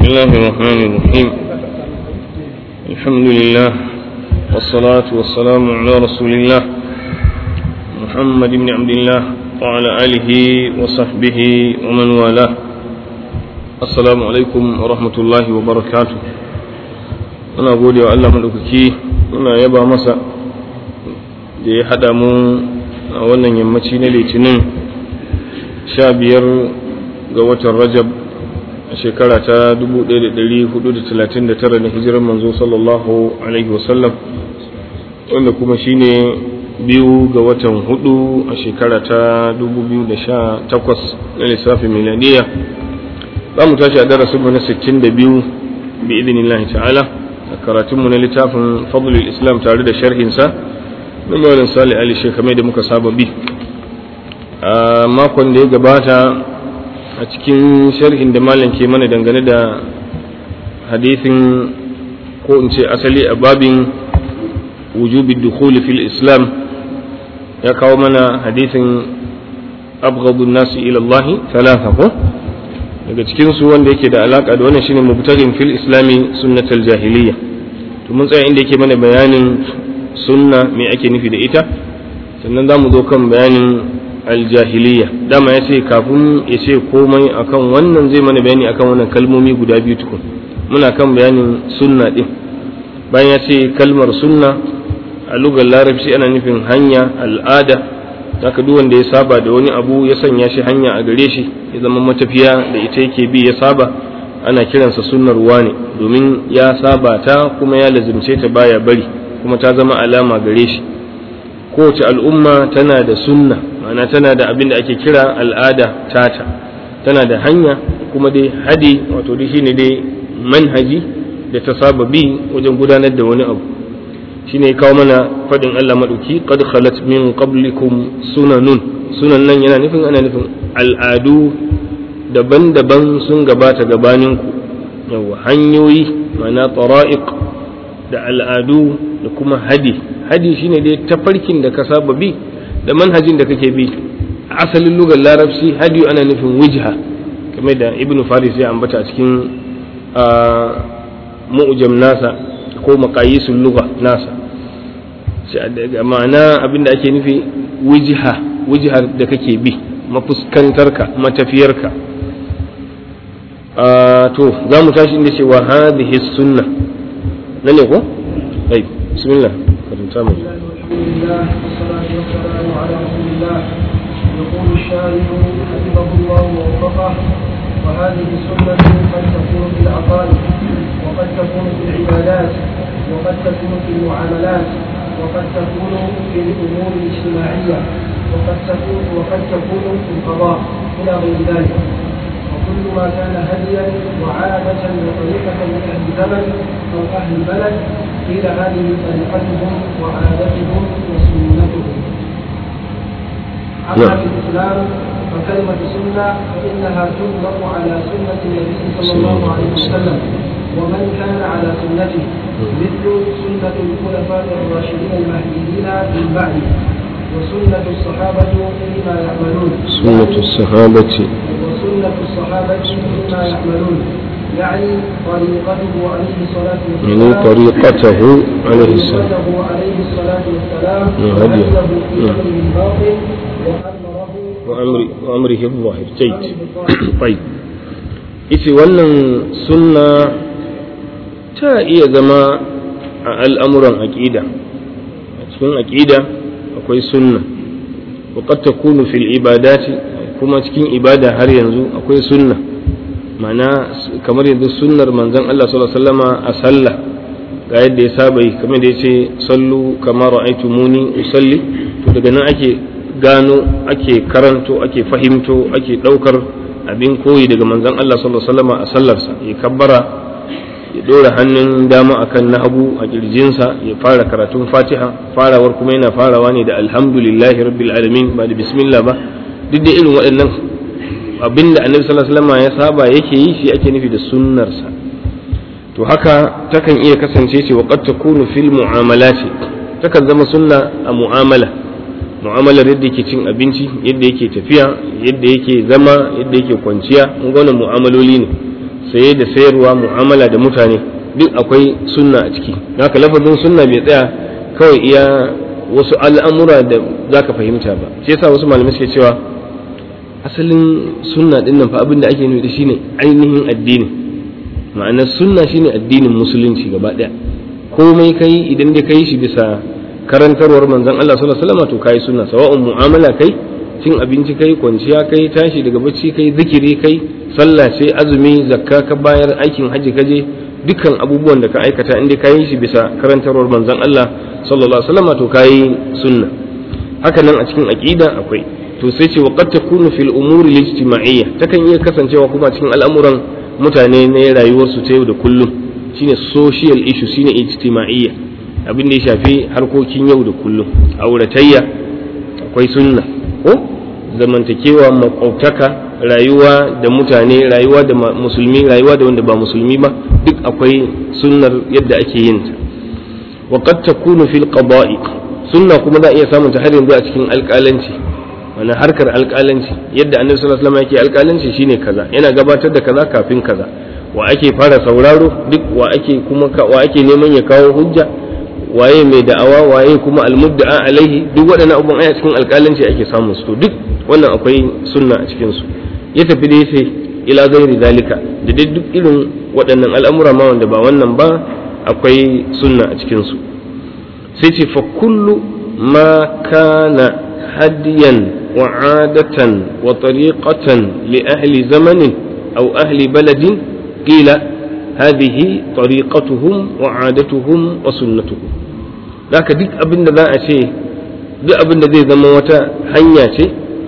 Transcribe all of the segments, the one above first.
الله الرحمن الرحيم الحمد لله والصلاة والسلام على رسول الله محمد بن عبد الله وعلى آله وصحبه ومن والاه السلام عليكم ورحمة الله وبركاته أنا أقول يا الله ملككي أنا يبا مسا da ya haɗa mu a wannan yammaci na litinin sha biyar ga watan rajab a shekara ta 1439 na hijirar manzo sallallahu alaihi wasallam wanda kuma shine biyu ga watan hudu a shekara ta 2018 na lissafin miladiya za mu tashi a darasinmu na 62 bi idinillahi ta'ala a karatunmu na littafin fadlul islam tare da sharhinsa na malam salih ali shekamai da muka saba bi a makon da ya gabata a cikin sharhin da malam ke mana dangane da hadithin ko in ce asali a babin wujubi dukhuli fil islam ya kawo mana hadithin abghadun nasi ila Allah thalatha ko daga cikin su wanda yake da alaka da wannan shine mubtaghin fil islami sunnatul jahiliya to mun tsaya inda yake mana bayanin sunna me ake nufi da ita sannan za mu zo kan bayanin aljahiliya dama ya ce kafin ya ce komai akan wannan zai mana bayani akan wannan kalmomi guda biyu tukun muna kan bayanin sunna din bayan ya ce kalmar sunna a lugar larabci ana nufin hanya al'ada haka duk wanda ya saba da wani abu ya sanya shi hanya a gare shi ya zama matafiya da ita yake bi ya saba ana kiransa sunnar ne domin ya saba ta kuma ya lazimce ta baya bari kuma ta zama alama gare shi kowace al'umma tana da sunna ma'ana tana da abin da ake kira al'ada tata tana da hanya kuma dai hadi wato dai shine dai manhaji da ta saba bi wajen gudanar da wani abu shine ya kawo mana fadin Allah maduki qad khalat min qablikum sunanun sunan nan yana nufin ana nufin al'adu daban-daban sun gabata gabaninku yawa hanyoyi ma'ana tara'iq da al'adu da kuma hadi hadi shine dai tafarkin da ka saba bi da manhajin da kake bi a asalin lugar larabci hadi ana nufin wijha kamar da ibnu faris ya ambata a cikin mu'jam nasa ko maqayisul lugha nasa ma'ana abinda ake nufi wijha wijhar da kake bi mafuskantarka matafiyarka to za mu tashi inda cewa hadhihi sunna nan ne ko طيب بسم الله كرمت الحمد لله والصلاة والسلام على رسول الله يقول الشارع حفظه الله ووفقه وهذه السنة قد تكون في العقائد وقد تكون في العبادات وقد تكون في المعاملات وقد تكون في الأمور الاجتماعية وقد تكون وقد تكون في القضاء إلى غير ذلك وكل ما كان هديا وعادة وطريقة من أهل الزمن أو أهل البلد قيل هذه طريقتهم وعادتهم وسنتهم أما في الإسلام فكلمة سنة فإنها تطلق على سنة النبي صلى الله عليه وسلم ومن كان على سنته مثل سنة الخلفاء الراشدين المهديين من بعده وسنة الصحابة فيما يعملون سنة الصحابة وسنة الصحابة فيما يعملون يعني طريقته عليه الصلاة والسلام يعني طريقته عليه السلام طريقته عليه الصلاة والسلام وهديه. وهديه في نعم. أمره الباطل وأمره وأمر وأمره الظاهر جيد طيب ita wannan sunna ta iya zama a al'amuran aƙida a cikin aƙida akwai sunna waƙar ta kunu fil ibadati kuma cikin ibada har yanzu akwai sunna mana kamar yanzu sunnar manzon Allah sallallahu alaihi wasallama a sallah ga yadda ya saba yi kamar da ya ce sallu kamar ra'aytumuni usalli to daga nan ake gano ake karanto ake fahimto ake ɗaukar abin koyi daga manzon Allah sallallahu alaihi wasallama a sallarsa ya kabbara ya dora hannun dama akan na hagu a kirjinsa ya fara karatun fatiha farawar kuma yana farawa ne da alhamdulillahi rabbil alamin ba da bismillah ba duk da irin waɗannan abinda annabi sallallahu alaihi wasallam ya saba yake yi shi ake nufi da sunnarsa to haka takan iya kasance ce wa qad takunu fil mu'amalati takan zama sunna a mu'amala mu'amalar yadda yake cin abinci yadda yake tafiya yadda yake zama yadda yake kwanciya mun ga wannan mu'amaloli ne saye da sayarwa mu'amala da mutane duk akwai sunna a ciki haka lafazin sunna bai tsaya kawai iya wasu al'amura da za ka fahimta ba shi yasa wasu malamai suke cewa asalin sunna din nan fa abin da ake nufi da shine ainihin addini ma'anar sunna shine addinin musulunci gaba daya komai kai idan dai kai shi bisa karantarwar manzon Allah sallallahu alaihi wasallam to kai sunna sawa'un mu'amala kai cin abinci kai kwanciya kai tashi daga bacci kai zikiri kai sallah ce azumi zakka ka bayar aikin haji kaje dukkan abubuwan da ka aikata inda ka yi shi bisa karantarwar manzon Allah sallallahu alaihi wasallam to kai sunna haka nan a cikin aqida akwai to sai ce waqad takunu fil umuri al-ijtima'iyya takan iya kasancewa kuma cikin al'amuran mutane na rayuwarsu ta yau da kullum shine social issue shine ijtima'iyya abin da ya shafi harkokin yau da kullum auratayya akwai sunna ko zamantakewa makwabtaka rayuwa da mutane rayuwa da musulmi rayuwa da wanda ba musulmi ba duk akwai sunnar yadda ake yin ta wa qad takunu fil qada'i sunna kuma za a iya samun ta har yanzu a cikin alƙalanci wani harkar alƙalanci yadda annabi sallallahu alaihi wasallam yake alƙalanci shine kaza yana gabatar da kaza kafin kaza wa ake fara sauraro duk wa ake kuma wa ake neman ya kawo hujja waye mai da'awa waye kuma almudda'a alaihi duk waɗannan abubuwan aya cikin alƙalanci ake samun su to duk wannan akwai sunna a cikin su ya tafi da yace ila gairi zalika da dai duk irin waɗannan al'amura ma wanda ba wannan ba akwai sunna a cikin su sai ce fa kullu ma kana hadiyan wa adatan wa tariqatan li ahli zamanin aw ahli baladin qila هذه طريقتهم وعادتهم وسنتهم ذاك duk abin da za a ce duk abin da zai zama wata hanya ce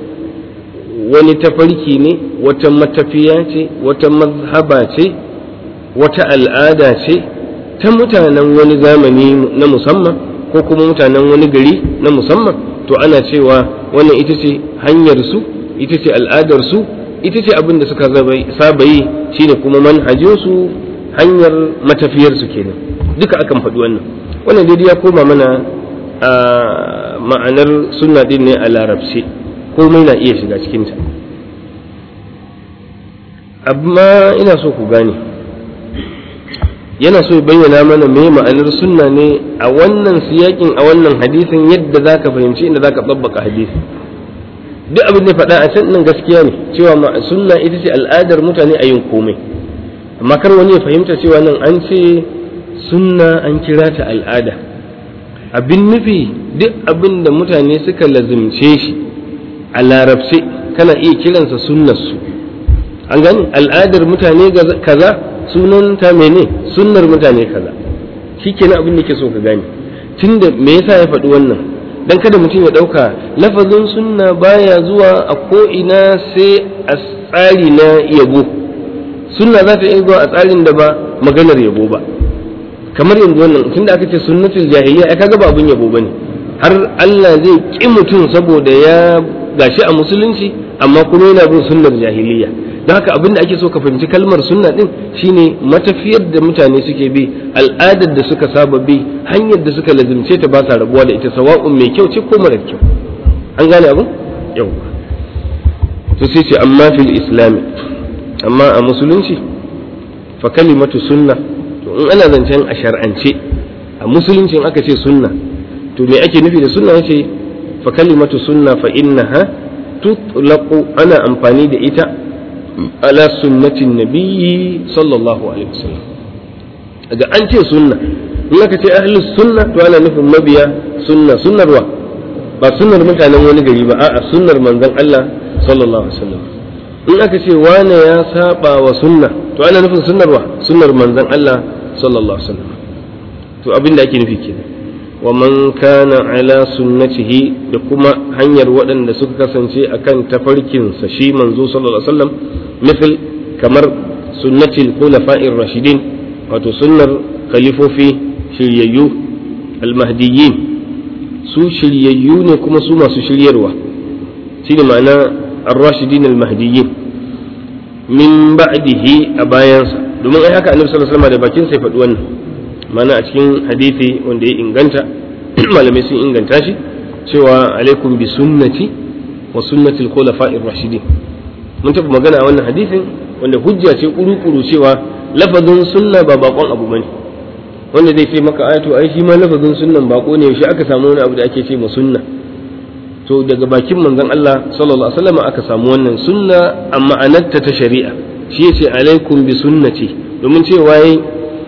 wani tafarki ne wata matafiya ce wata mazhaba ce wata al'ada ce ta mutanen wani zamani na musamman ko kuma mutanen wani gari na musamman to ana cewa wannan ita ce hanyar su ita ce al'adar su ita ce abin da suka saba yi shine kuma manhajinsu hanyar matafiyarsu kenan duka akan faɗi wannan wannan daidai ya koma mana a ma'anar sunna din ne a larabci komai na iya shiga cikinta amma ina so ku gane yana so ya bayyana mana me ma'anar sunna ne a wannan siyakin a wannan hadisin yadda za ka fahimci inda za ka tsabbaka hadisi duk abin da faɗa a can nan gaskiya ne cewa sunna ita ce al'adar mutane a yin komai amma kar wani ya fahimta cewa nan an ce sunna an kira ta al'ada abin nufi duk abin da mutane suka lazimce shi a larabce kana iya kiransa sunnarsu an gani al'adar mutane kaza sunan ta mene sunnar mutane kaza shi kenan abin da ke so ka gane tunda me yasa ya faɗi wannan dan kada mutum ya ɗauka lafazin sunna baya zuwa a ko'ina sai a tsari na yabo sunna za ta iya zuwa a tsarin da ba maganar yabo ba kamar yanzu wannan tunda aka ce sunnatul jahiliya ai kaga ba abun yabo bane har Allah zai ki mutum saboda ya gashi a musulunci amma kuma yana bin sunnar jahiliya don haka abin da ake so ka fahimci kalmar sunna din shine matafiyar da mutane suke bi al'adar da suka saba bi hanyar da suka lazimce ta ba sa rabuwa da ita sawa'un mai kyau ce ko mara kyau an gane abin yau to sai ce amma fil islami amma a musulunci fa kalimatu sunna to in ana zancen a shar'ance a musulunci aka ce sunna to me ake nufi da sunna yace fa kalimatu sunna fa innaha tutlaqu ana amfani da ita ala sunnatin nabiyyi sallallahu alaihi wasallam daga an ce sunna in aka ce ahlus sunna to ana nufin mabiya sunna sunnarwa ba sunnar mutanen wani gari ba a'a sunnar manzon Allah sallallahu alaihi wasallam in aka ce wane ya saba wa sunna to ana nufin sunnarwa sunnar manzon Allah sallallahu alaihi wasallam to abin da ake nufi kenan wa man kana ala sunnatihi da kuma hanyar waɗanda suka kasance akan tafarkinsa shi manzo sallallahu alaihi wasallam misal kamar sunnatil khulafa'ir rashidin wato sunnar khalifofi shiryayyu almahdiyyin su shiryayyu ne kuma su masu shiryarwa shine ma'ana ar-rashidin almahdiyyin min ba'dihi a bayansa domin ai haka annabi sallallahu alaihi wasallam da bakin sai faɗi wannan mana a cikin hadithi wanda ya inganta malamai sun inganta shi cewa alaikum bi sunnati wa sunnati al-khulafa'ir rashidin mun tafi magana a wannan hadithin wanda hujja ce kuru-kuru cewa lafazin sunna ba bakon abu bane wanda zai ce maka ayatu ai shi ma lafazin sunnan bako ne yaushe aka samu wani abu da ake ce ma sunna to daga bakin manzon Allah sallallahu alaihi wasallam aka samu wannan sunna a ma'anarta ta shari'a shi yace alaikum bi sunnati domin cewa yayi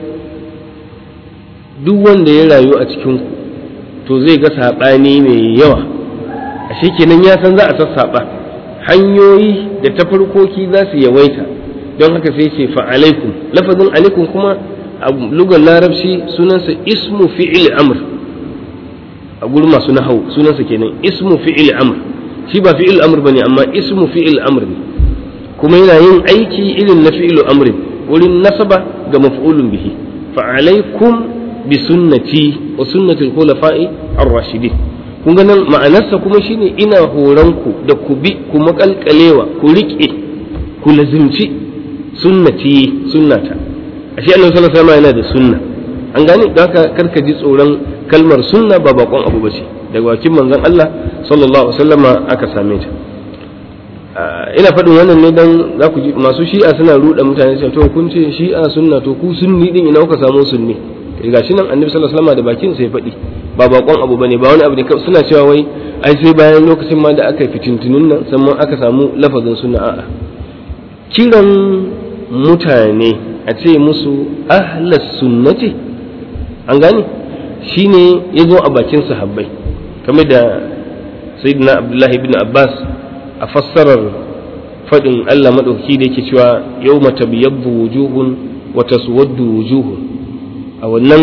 duk wanda ya rayu a cikin ku to zai ga sabani mai yawa ashe kenan ya san za a sassaba hanyoyi da tafarkoki za su yawaita don haka sai ce fa alaikum lafazin alaikum kuma a lugar larabci sunansa ismu fi'il amr a gurin masu nahau sunansa kenan ismu fi'il amr shi ba fi'il amr bane amma ismu fi'il amr ne kuma yana yin aiki irin na fi'il amrin wurin nasaba ga maf'ulun bihi fa alaikum bi sunnati wa sunnati al-khulafa'i ar-rashidin kun ga nan ma'anarsa kuma shine ina horon ku da ku bi ku makalkalewa ku rike ku lazimci sunnati sunnata ashe annabi sallallahu alaihi wasallam yana da sunna an gane don haka karka ji tsoron kalmar sunna ba bakon abu bace daga bakin manzon Allah sallallahu alaihi wasallam aka same ta ina faɗin wannan ne dan za ku ji masu shi'a suna ruɗa mutane cewa to kun ce shi'a sunna to ku sunni din ina kuka samu sunni ga shi nan annabi sallallahu alaihi wasallam da bakin sa ya faɗi ba bakon abu bane ba wani abu ne suna cewa wai ai sai bayan lokacin ma da aka yi fitintunun nan sannan aka samu lafazin sunna a'a kiran mutane a ce musu ahlas sunnati an gane shine ya zo a bakin sahabbai kamar da sayyidina abdullahi ibn abbas a fassarar faɗin allah maɗauki da yake cewa yau mata biyabbu wujuhun wa taswaddu wujuhun a wannan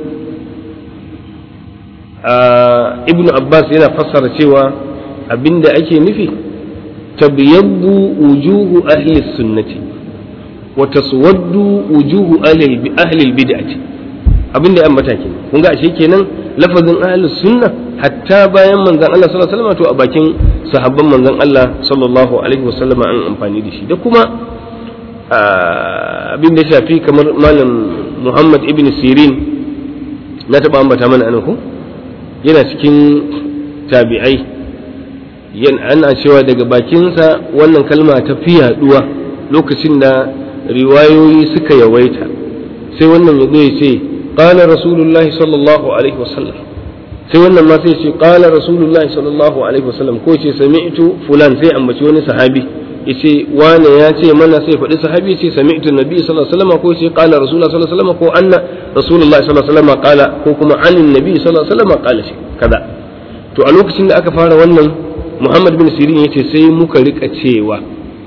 ibn abbas yana fassara cewa abinda ake nufi tabyabbu wujuhu ahli sunnati wa taswaddu wujuhu ahli bid'ati abinda ya ambata kenan kun ga ashe kenan lafazin ahli sunna hatta bayan manzon Allah sallallahu alaihi wasallam to a bakin sahabban manzon Allah sallallahu alaihi wasallam an amfani da shi da kuma abin da shafi kamar malam Muhammad ibn Sirin na taɓa ambata mana anan ko yana cikin tabi'ai ana cewa daga bakinsa wannan kalma ta fi yaduwa lokacin da riwayoyi suka yawaita sai wannan ya zo ya ce qala rasulullahi sallallahu alaihi wasallam sai wannan ma sai ce qala rasulullahi sallallahu alaihi wasallam ko ce sami'tu fulan sai ambaci wani sahabi yace wane ya ce mana sai faɗi sahabi yace sami'tu nabi sallallahu alaihi wasallam ko yace qala rasulullah sallallahu alaihi wasallam ko anna rasulullah sallallahu alaihi wasallam qala ko kuma anin nabi sallallahu alaihi wasallam qala shi kaza to a lokacin da aka fara wannan Muhammad bin Sirin yace sai muka rika cewa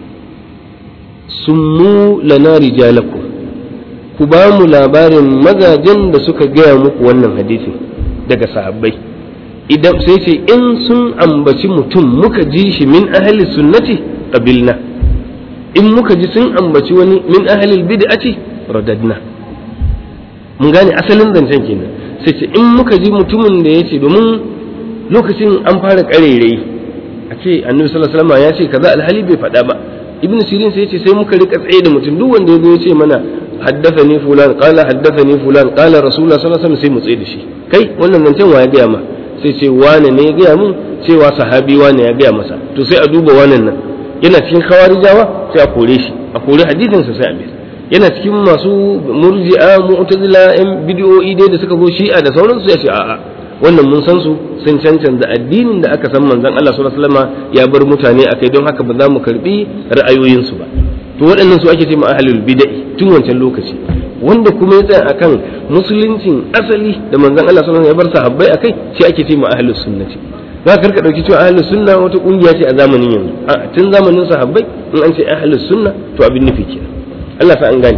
summu lana rijalakum ku ba mu labarin mazajen da suka gaya muku wannan hadisin daga sahabbai idan sai ce in sun ambaci mutum muka ji shi min ahli sunnati qabilna in muka ji sun ambaci wani min ahlil bid'ati radadna mun gane asalin zancen kenan sai ce in muka ji mutumin da yace domin lokacin an fara karerai a ce annabi sallallahu alaihi wasallam ya ce kaza alhali bai faɗa ba ibn sirin sai yace sai muka rika tsaye da mutum duk wanda yazo ya ce mana haddathani fulan qala haddathani fulan qala rasulullah sallallahu alaihi wasallam sai mu tsaye da shi kai wannan zancen wa ya gaya ma sai ce wane ne ya gaya mun cewa sahabi wane ya gaya masa to sai a duba wannan nan yana cikin khawarijawa sai a kore shi a kore hadisin sa sai a bi yana cikin masu murji'a mu'tazila yan bid'o'i dai da suka zo shi'a da sauransu ya ce a'a wannan mun san su sun cancanta addinin da aka san manzon Allah sallallahu alaihi wasallam ya bar mutane akai don haka ba za mu karbi ra'ayoyin su ba to waɗannan su ake ce ma ahlul bid'ah tun wancan lokaci wanda kuma ya tsaya akan musuluncin asali da manzon Allah sallallahu alaihi wasallam ya bar sahabbai akai shi ake ce ma ahlus sunnati za ka dauki cewa ahlus sunna wata kungiya ce a zamanin yanzu a tun zamanin sahabbai in an ce ahlus sunna to abin nufi kenan Allah sa an gane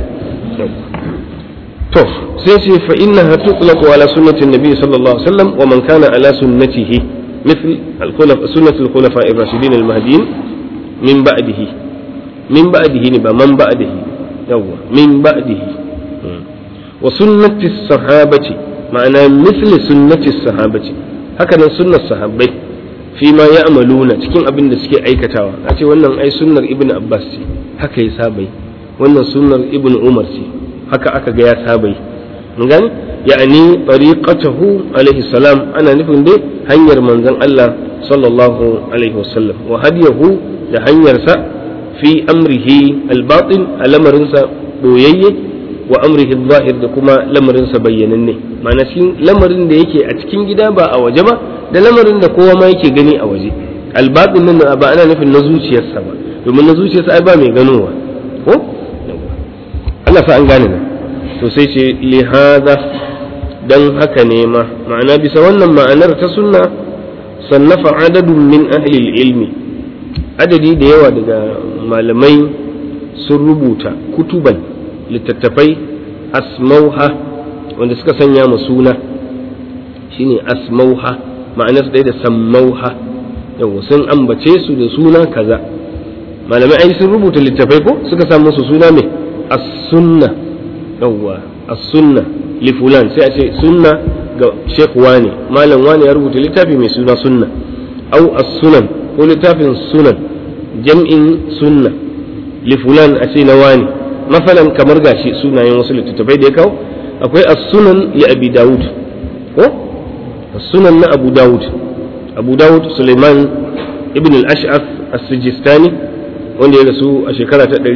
to sai ce fa innaha tutlaqu ala sunnati nabi sallallahu alaihi wasallam wa man kana ala sunnatihi مثل الخلفاء سنة الخلفاء الراشدين المهديين من بعده من بعده نبا من بعده يوا من بعده وسنة الصحابة معنى مثل سنة الصحابة هكذا سنة الصحابة فيما يعملون cikin abin da suke aikatawa a ce wannan ai sunnar ibn abbas ce haka ya sabai wannan sunnar ibn umar ce haka aka ga ya sabai mun gani ya'ani tariqatahu alaihi salam ana nufin dai hanyar manzon Allah sallallahu alaihi wasallam wa hadiyahu da hanyarsa fi amrihi al-batin a lamarinsa boyayye wa amrihi zahir da kuma lamarinsa bayyananne ma'ana cikin lamarin da yake a cikin gida ba a waje ba da lamarin da kowa ma yake gani a waje albatin nan ba ana nufin na zuciyarsa ba domin na zuciyarsa ai ba mai ganowa ko Allah sa an gane nan to sai ce li hada dan haka ne ma ma'ana bisa wannan ma'anar ta sunna sannafa adadun min ahli ilmi adadi da yawa daga malamai sun rubuta kutuban littattafai asmauha wanda suka sanya ma suna shine asmauha ma'anarsa ɗaya da sammauha yawa sun ambace su da suna kaza malamai ai sun rubuta littattafai ko suka samu su suna mai as-sunna yawa as-sunna li fulan sai a ce sunna ga sheikh wani malam wani ya rubuta littafi mai suna sunna au as-sunan ko littafin sunan jam'in sunna li fulan a ce na wani masalan kamar gashi sunayen wasu littattafai da ya kawo akwai as-sunan li abi daud ko as-sunan na abu daud abu daud suleiman ibn al-ash'af as-sijistani wanda ya rasu a shekara ta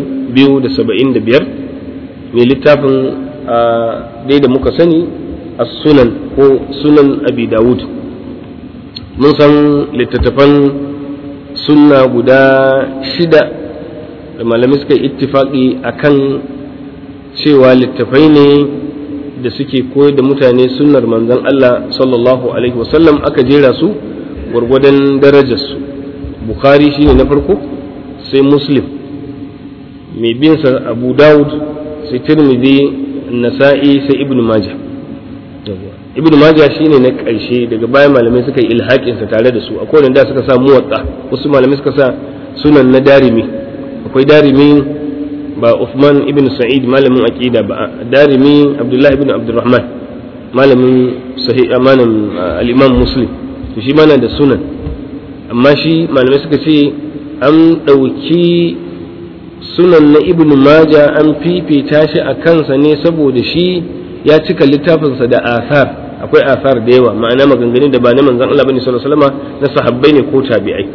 275 mai littafin dai da muka sani as-sunan ko sunan abi daud mun san littattafan sunna guda shida da malamai suka yi ittifaqi akan cewa littafai ne da suke koyar da mutane sunnar manzon Allah sallallahu alaihi wasallam aka jera su gwargwadon darajarsu bukhari shine na farko sai muslim mai binsa abu dawud sai tirmidhi nasa'i sai ibnu majah ibnu majah shine na ƙarshe daga bayan malamai suka yi ilhaƙinsa tare da su akwai wanda suka sa muwatta wasu malamai suka sa sunan na darimi akwai darimi ba Uthman ibn Sa'id malamin aqida ba darimi Abdullah ibn Abdurrahman malamin sahih amanan al-Imam Muslim to shi mana da sunan amma shi malamai suka ce an ɗauki sunan na ibn Majah an fifita shi a kansa ne saboda shi ya cika littafinsa da asar akwai asar da yawa ma'ana maganganun da ba na manzon Allah bane sallallahu alaihi wasallam na sahabbai ne ko tabi'ai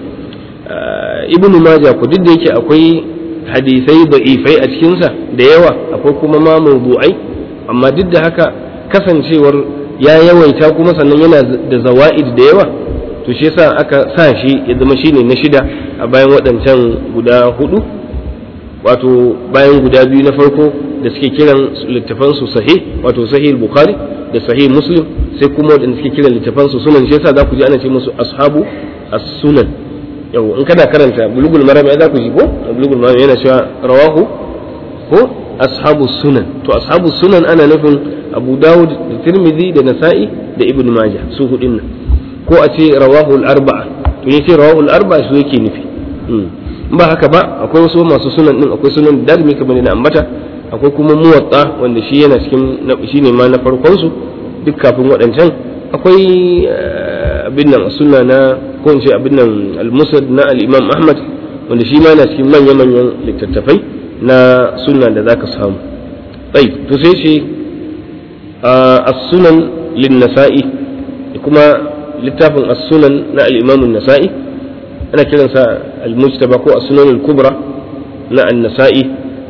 ibn Majah ko duk da yake akwai hadisai da'ifai a cikinsa da yawa akwai kuma ma mawdu'ai amma duk da haka kasancewar ya yawaita kuma sannan yana da zawa'id da yawa to shi yasa aka sa shi ya zama shine na shida a bayan waɗancan guda hudu wato bayan guda biyu na farko da suke kiran littafan su sahih wato sahih bukhari da sahih muslim sai kuma waɗanda suke kiran littafan su sunan shi yasa za ku ji ana ce musu ashabu as-sunan yau in kana karanta bulugul maram ya za ku ji ko bulugul maram yana cewa rawahu ko ashabu sunan to ashabu sunan ana nufin abu dawud da tirmidhi da nasa'i da ibn majah su hudin nan ko a ce rawahu al-arba'a to yace rawahu al-arba'a su yake nufi in ba haka ba akwai wasu masu sunan din akwai sunan darmi kamar da ambata akwai kuma muwatta wanda shi yana cikin shine ma na farkon su duk kafin waɗancan akwai abin nan sunna na ko in ce abin nan al-musad na al-imam ahmad wanda shi ma na cikin manya-manyan littattafai na sunna da zaka samu tsayi to sai shi as-sunan lin-nasa'i kuma littafin as-sunan na al-imam an-nasa'i ana kiransa al-mujtaba ko as-sunan al-kubra na an-nasa'i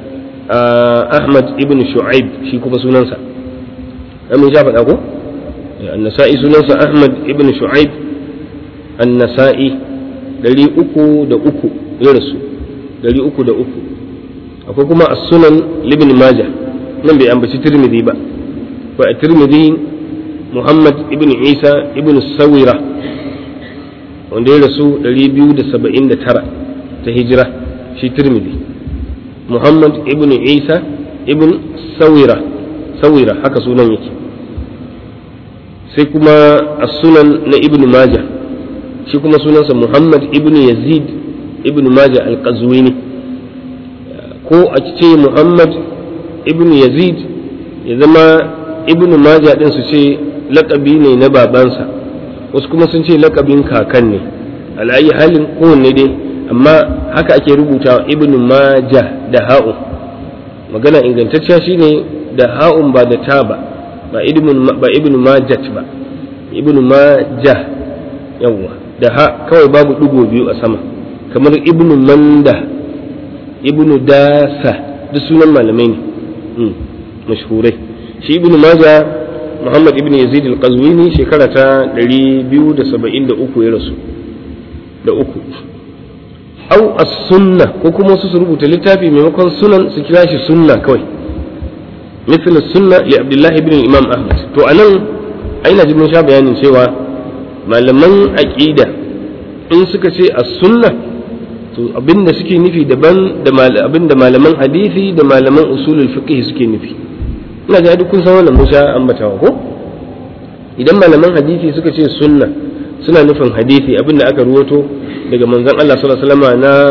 ahmad ibn shu'aib shi kuma sunansa amin sha faɗa ko an-nasa'i sunansa ahmad ibn shu'aib an-nasa'i dari uku da uku ya rasu dari uku da uku akwai kuma as-sunan libn majah nan bai ambaci tirmidhi ba ba a tirmidhi muhammad ibn isa ibn sawira wanda ya rasu 279 ta hijira shi tirmidhi muhammad ibn isa ibn sawira sawira haka sunan yake sai kuma as-sunan na ibn majah shi kuma sunansa muhammad ibn yazid ibn majah al-qazwini ko a ce muhammad ibn yazid ya zama ibn majah din su ce laƙabi ne na babansa wasu kuma sun ce laƙabin kakan ne al'ayi halin kowanne dai amma haka ake rubuta ibn majah da ha'u magana ingantacciya shine da ha'un ba da ta ba ba ibn majat ba ibn majah yawwa da ha kawai babu ɗigo biyu a sama kamar ibn manda ibnu dasa duk sunan malamai ne mashhurai shi ibnu maja muhammad ibn yazid al-qazwini shekara ta 273 ya rasu da uku au as-sunna ko kuma su rubuta littafi maimakon sunan su kira shi sunna kawai مثل السنة لعبد الله بن الإمام أحمد تو أنا أين جبنا شاب يعني سوى ما لمن أكيدة إن سكسي السنة to abin da suke nufi daban da abin da malaman hadisi da malaman usulul fiqh suke nufi ina ga duk kun san wannan Musa ambatawa ko idan malaman hadisi suka ce sunna suna nufin hadisi abin da aka ruwato daga manzon Allah sallallahu alaihi wasallam na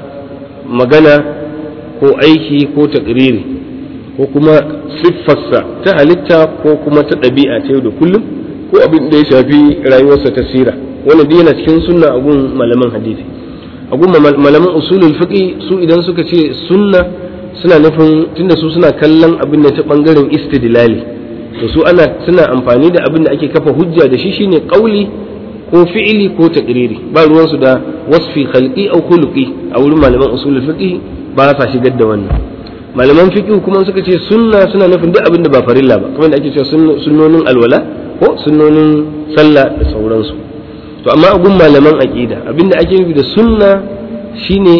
magana ko aiki ko takriri ko kuma siffarsa ta halitta ko kuma ta ɗabi'a ta yau da kullum ko abin da ya shafi rayuwarsa ta sira wannan duk yana cikin sunna a gun malaman hadisi a gun malaman usulul fiqi su idan suka ce sunna suna nufin tunda su suna kallon abin da ta bangaren istidlali to su ana suna amfani da abin da ake kafa hujja da shi shine qauli ko fi'ili ko taqriri ba ruwansu da wasfi khalqi au khuluqi a wurin malaman usulul fiqi ba sa shigar da wannan malaman fiqh kuma suka ce sunna suna nufin duk abin da ba farilla ba kamar da ake cewa sunnonin alwala ko sunnonin sallah da sauransu to amma a gun malaman aqida abin da ake nufi da sunna shine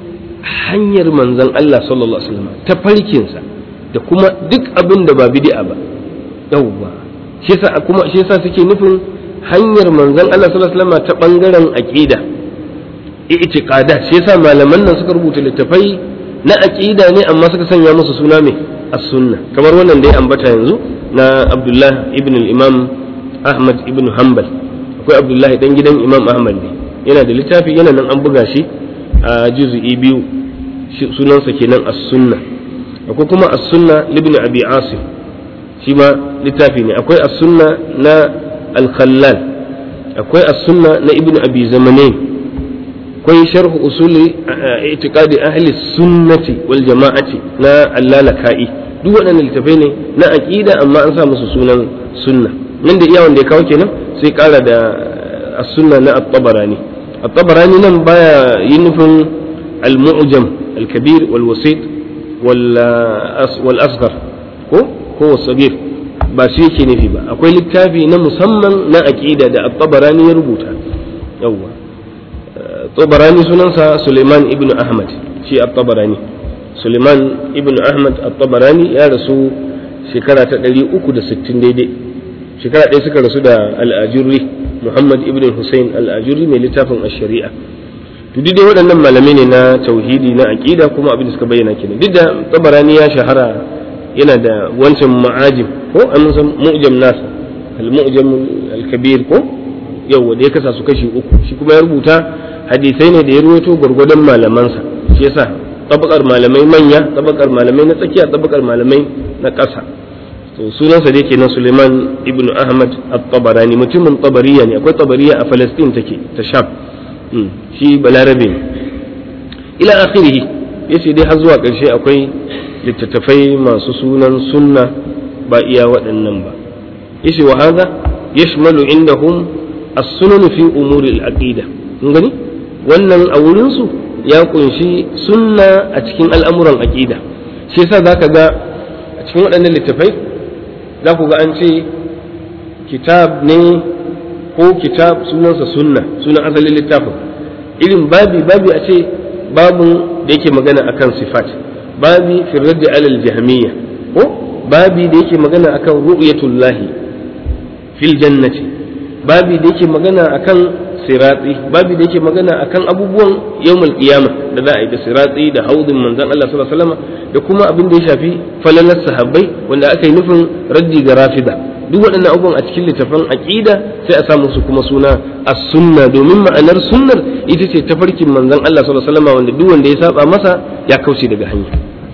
hanyar manzon Allah sallallahu alaihi wasallam ta farkinsa da kuma duk abin da ba bid'a ba yawwa shi yasa kuma shi yasa suke nufin hanyar manzon Allah sallallahu alaihi wasallam ta bangaren aqida i'tiqadat shi yasa malaman nan suka rubuta littafai na aqida ne amma suka sanya musu suna mai as-sunna kamar wannan da ya ambata yanzu na Abdullah ibn al-Imam Ahmad ibn Hanbal akwai Abdullah dan gidan Imam Ahmad ne yana da littafi yana nan an buga shi a juz'i biyu sunansa kenan as-sunna akwai kuma as-sunna ibn Abi Asim shi ma littafi ne akwai as-sunna na al-Khallal akwai as-sunna na ibn Abi Zamanain akwai sharh usuli i'tiqadi ahli sunnati wal jama'ati na allalaka'i duk waɗannan littafai ne na aqida amma an sa musu sunan sunna nan da iya wanda ya kawo kenan sai ƙara da as-sunna na at-tabarani at-tabarani nan baya yin nufin al-mu'jam al-kabir wal wasit wal asghar ko ko wasagir ba shi yake nufi ba akwai littafi na musamman na aqida da at-tabarani ya rubuta yawwa tabarani sunansa Suleiman ibn Ahmad shi at-tabarani Suleiman ibn Ahmad at-tabarani ya rasu shekara ta 360 daidai shekara ɗaya suka rasu da al-ajurri Muhammad ibn Hussein al-ajurri mai littafin ash-shari'a to duk dai waɗannan malamai ne na tauhidi na aqida kuma abin da suka bayyana kenan duk da tabarani ya shahara yana da wancan ma'ajim ko an san mu'jam nasa al-mu'jam al-kabir ko yau da ya kasa su kashi uku shi kuma ya rubuta hadisai ne da ya ruwaito gwargwadon malamansa shi yasa tabakar malamai manya tabakar malamai na tsakiya tabakar malamai na ƙasa to sunansa dai kenan Suleiman ibn Ahmad at-Tabarani mutumin Tabariya ne akwai Tabariya a Palestine take ta Sham shi balarabe ne ila akhirih yace dai har zuwa ƙarshe akwai littattafai masu sunan sunna ba iya waɗannan ba yace wa hadha yashmalu indahum as-sunan fi umuri al-aqida kun gani wannan a wurinsu ya kunshi sunna a cikin al'amuran aƙida shi yasa za ka ga a cikin waɗannan littafai za ku ga an ce kitab ne ko kitab sunansa sunna sunan asalin littafin irin babi babi a ce babun da yake magana akan sifat babi firrar da alal jahmiya ko babi da yake magana akan ru'yatullahi fil jannati babi da yake magana akan siratsi babi da yake magana akan abubuwan yawmul qiyama da za a yi da siratsi da haudin manzon Allah sallallahu alaihi wasallam da kuma abin da ya shafi falalar sahabbai wanda aka yi nufin raddi ga rafida duk waɗannan abubuwan a cikin littafin aqida sai a samu su kuma suna as-sunna domin ma'anar sunnar ita ce tafarkin manzon Allah sallallahu alaihi wasallam wanda duk wanda ya saba masa ya kauce daga hanya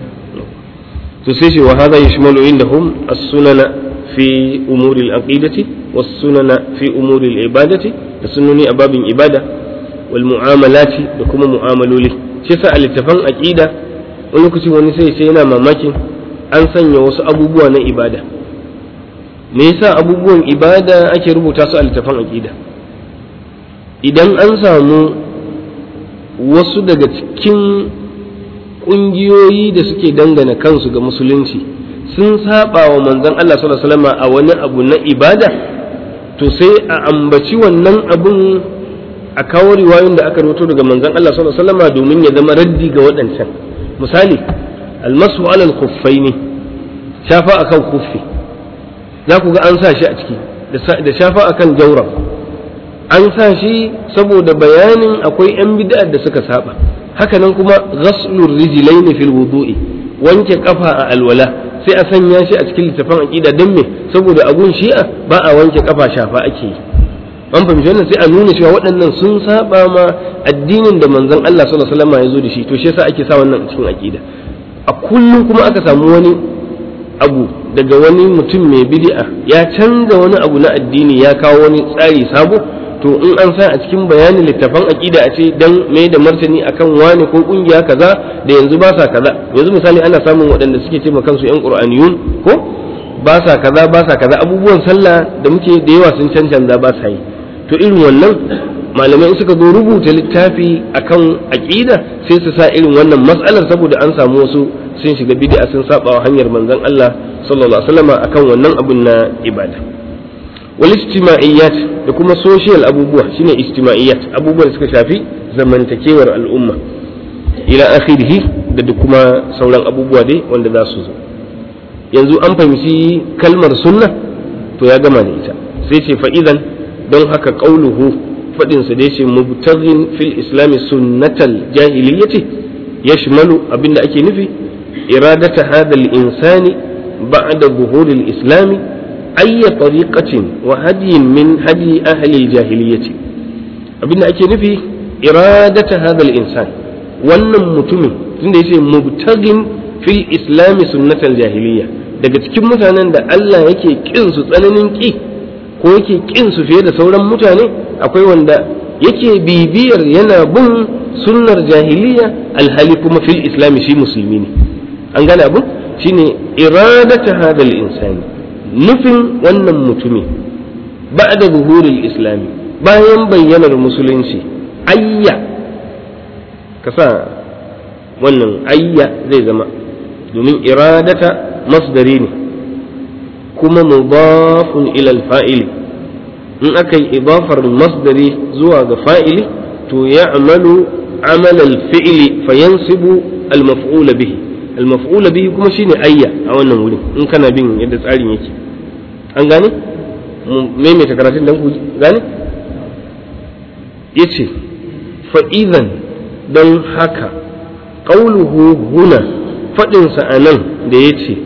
to sai shi wa hadha yashmalu indahum as-sunana fi umuri al-aqidati was-sunana fi umuri al-ibadati da sunnoni a babin ibada wal mu'amalati da kuma mu'amaloli shi sa a littafan aqida wani lokaci wani sai sai yana mamakin an sanya wasu abubuwa na ibada me yasa abubuwan ibada ake rubuta su a littafan aqida idan an samu wasu daga cikin ƙungiyoyi da suke dangana kansu ga musulunci sun saba wa manzon Allah sallallahu alaihi wasallam a wani abu na ibada to sai a ambaci wannan abun a kawo riwayoyin da aka rubuto daga manzon Allah sallallahu alaihi wasallam domin ya zama raddi ga waɗancan misali almasu alal khuffaini shafa akan khuffi za ku ga an sa shi a ciki da shafa akan jawrab an sa shi saboda bayanin akwai yan bid'a da suka saba haka nan kuma ghaslur rijlaini fil wudu'i wanke kafa a alwala sai a sanya shi a cikin littafin aqida don me saboda agun shi'a ba a wanke kafa shafa ake yi an fahimci wannan sai a nuna cewa waɗannan sun saba ma addinin da manzon Allah sallallahu alaihi wasallam ya zo da shi to shi yasa ake sa wannan a cikin aqida a kullum kuma aka samu wani abu daga wani mutum mai bid'a ya canza wani abu na addini ya kawo wani tsari sabo to in an sa a cikin bayanin littafan aqida a ce dan mai da martani akan wani ko kungiya kaza da yanzu ba sa kaza yanzu misali ana samun waɗanda suke ce kansu yan qur'aniyun ko ba sa kaza ba sa kaza abubuwan sallah da muke da yawa sun cancanza ba sa yi to irin wannan malamai in suka zo rubuta littafi akan aqida sai su sa irin wannan mas'alar saboda an samu wasu sun shiga bid'a sun saba wa hanyar manzon Allah sallallahu alaihi wasallam akan wannan abun na ibada wal ijtima'iyyat da kuma social abubuwa shine ijtima'iyyat abubuwan da suka shafi zamantakewar al'umma ila akhirih da kuma sauran abubuwa dai wanda za su zo yanzu an fahimci kalmar sunna to ya gama da ita sai ce fa'idan don haka qauluhu fadin sa da yace mubtaghin fil islam sunnatal jahiliyyati yashmalu abinda ake nufi iradata hadha al insani ba'da zuhur al islam أي طريقة وهدي من هدي أهل الجاهلية abinda ake nufi iradata hadal insan wannan mutumin tunda yace mubtagin fil islami sunnatal jahiliya daga cikin mutanen da Allah yake kin su tsananin ki ko yake kin su fiye da sauran mutane akwai wanda yake bibiyar yana bin sunnar jahiliya alhali kuma fil islami shi musulmi ne an gane abun shine iradata hadal insani nufin wannan mutumi ba da buhuril islami bayan bayyanar musulunci ayya ka sa wannan ayya zai zama domin iradata masdari ne kuma mudafun ilal fa'ili in aka yi idafar masdari zuwa ga fa'ili to ya amalu amal al-fi'li fayansibu al-maf'ula bihi al-maf'ula bihi kuma shine ayya a wannan wurin in kana bin yadda tsarin yake an gane maimaita karatun dan ku gane yace fa idan don haka qauluhu huna fadin sa anan da yace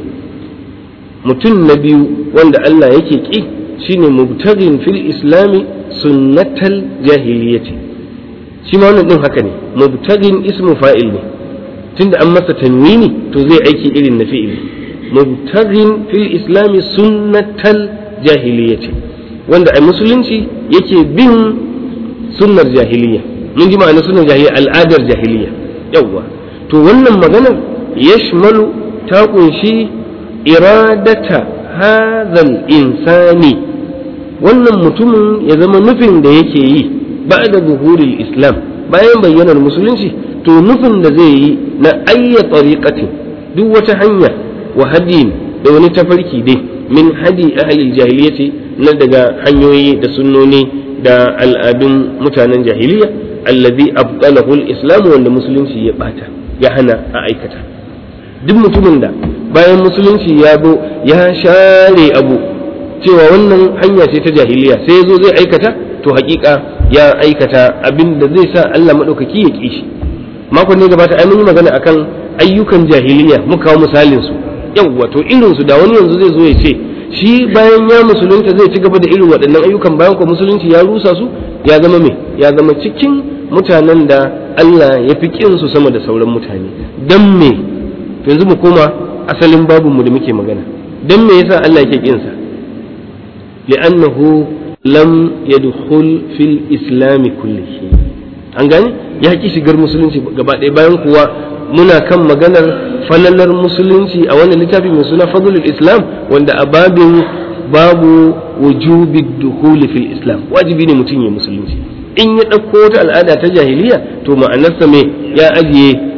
mutum na biyu wanda Allah yake ki shine mubtaghin fil islami sunnatal jahiliyyati shi ma wannan din haka ne mubtaghin ismu fa'il ne tunda an masa tanwini to zai aiki irin na fi'ili mubtaghin fil islami sunnatal jahiliyyati wanda a musulunci yake bin sunnar jahiliya mun ji ma'ana sunnar jahiliya al'adar jahiliya yawwa to wannan maganar yashmalu ta kunshi iradata hadhal insani wannan mutumin ya zama nufin da yake yi ba'da zuhuril islam bayan bayyanar musulunci to nufin da zai yi na ayya tariqatin duk wata hanya wa hadiyin da wani tafarki dai min hadi ahli jahiliyyati na daga hanyoyi da sunnoni da al'adun mutanen jahiliya alladhi abtalahu al-islam wanda musulunci ya bata ya hana a aikata duk mutumin da bayan musulunci ya zo ya share abu cewa wannan hanya ce ta jahiliya sai ya zo zai aikata to hakika ya aikata abin da zai sa Allah madaukaki ya kishi makon ne gabata ai mun yi magana akan ayyukan jahiliya muka kawo misalin su yawwa to irin su da wani yanzu zai zo ya ce shi bayan ya musulunta zai ci gaba da irin waɗannan ayyukan bayan ko musulunci ya rusa su ya zama me ya zama cikin mutanen da Allah ya fi kin su sama da sauran mutane dan me to yanzu mu koma asalin babun mu da muke magana dan me yasa Allah yake kin sa li'annahu lam yadkhul fil islam kullihi an gane ya ki shigar musulunci gaba ɗaya bayan kuwa muna kan maganar falalar musulunci a wannan littafi mai suna fadlul islam wanda a babin babu wujubi dukhuli fil islam wajibi ne mutum ya musulunci in ya ɗauko wata al'ada ta jahiliya to ma'anarsa me ya ajiye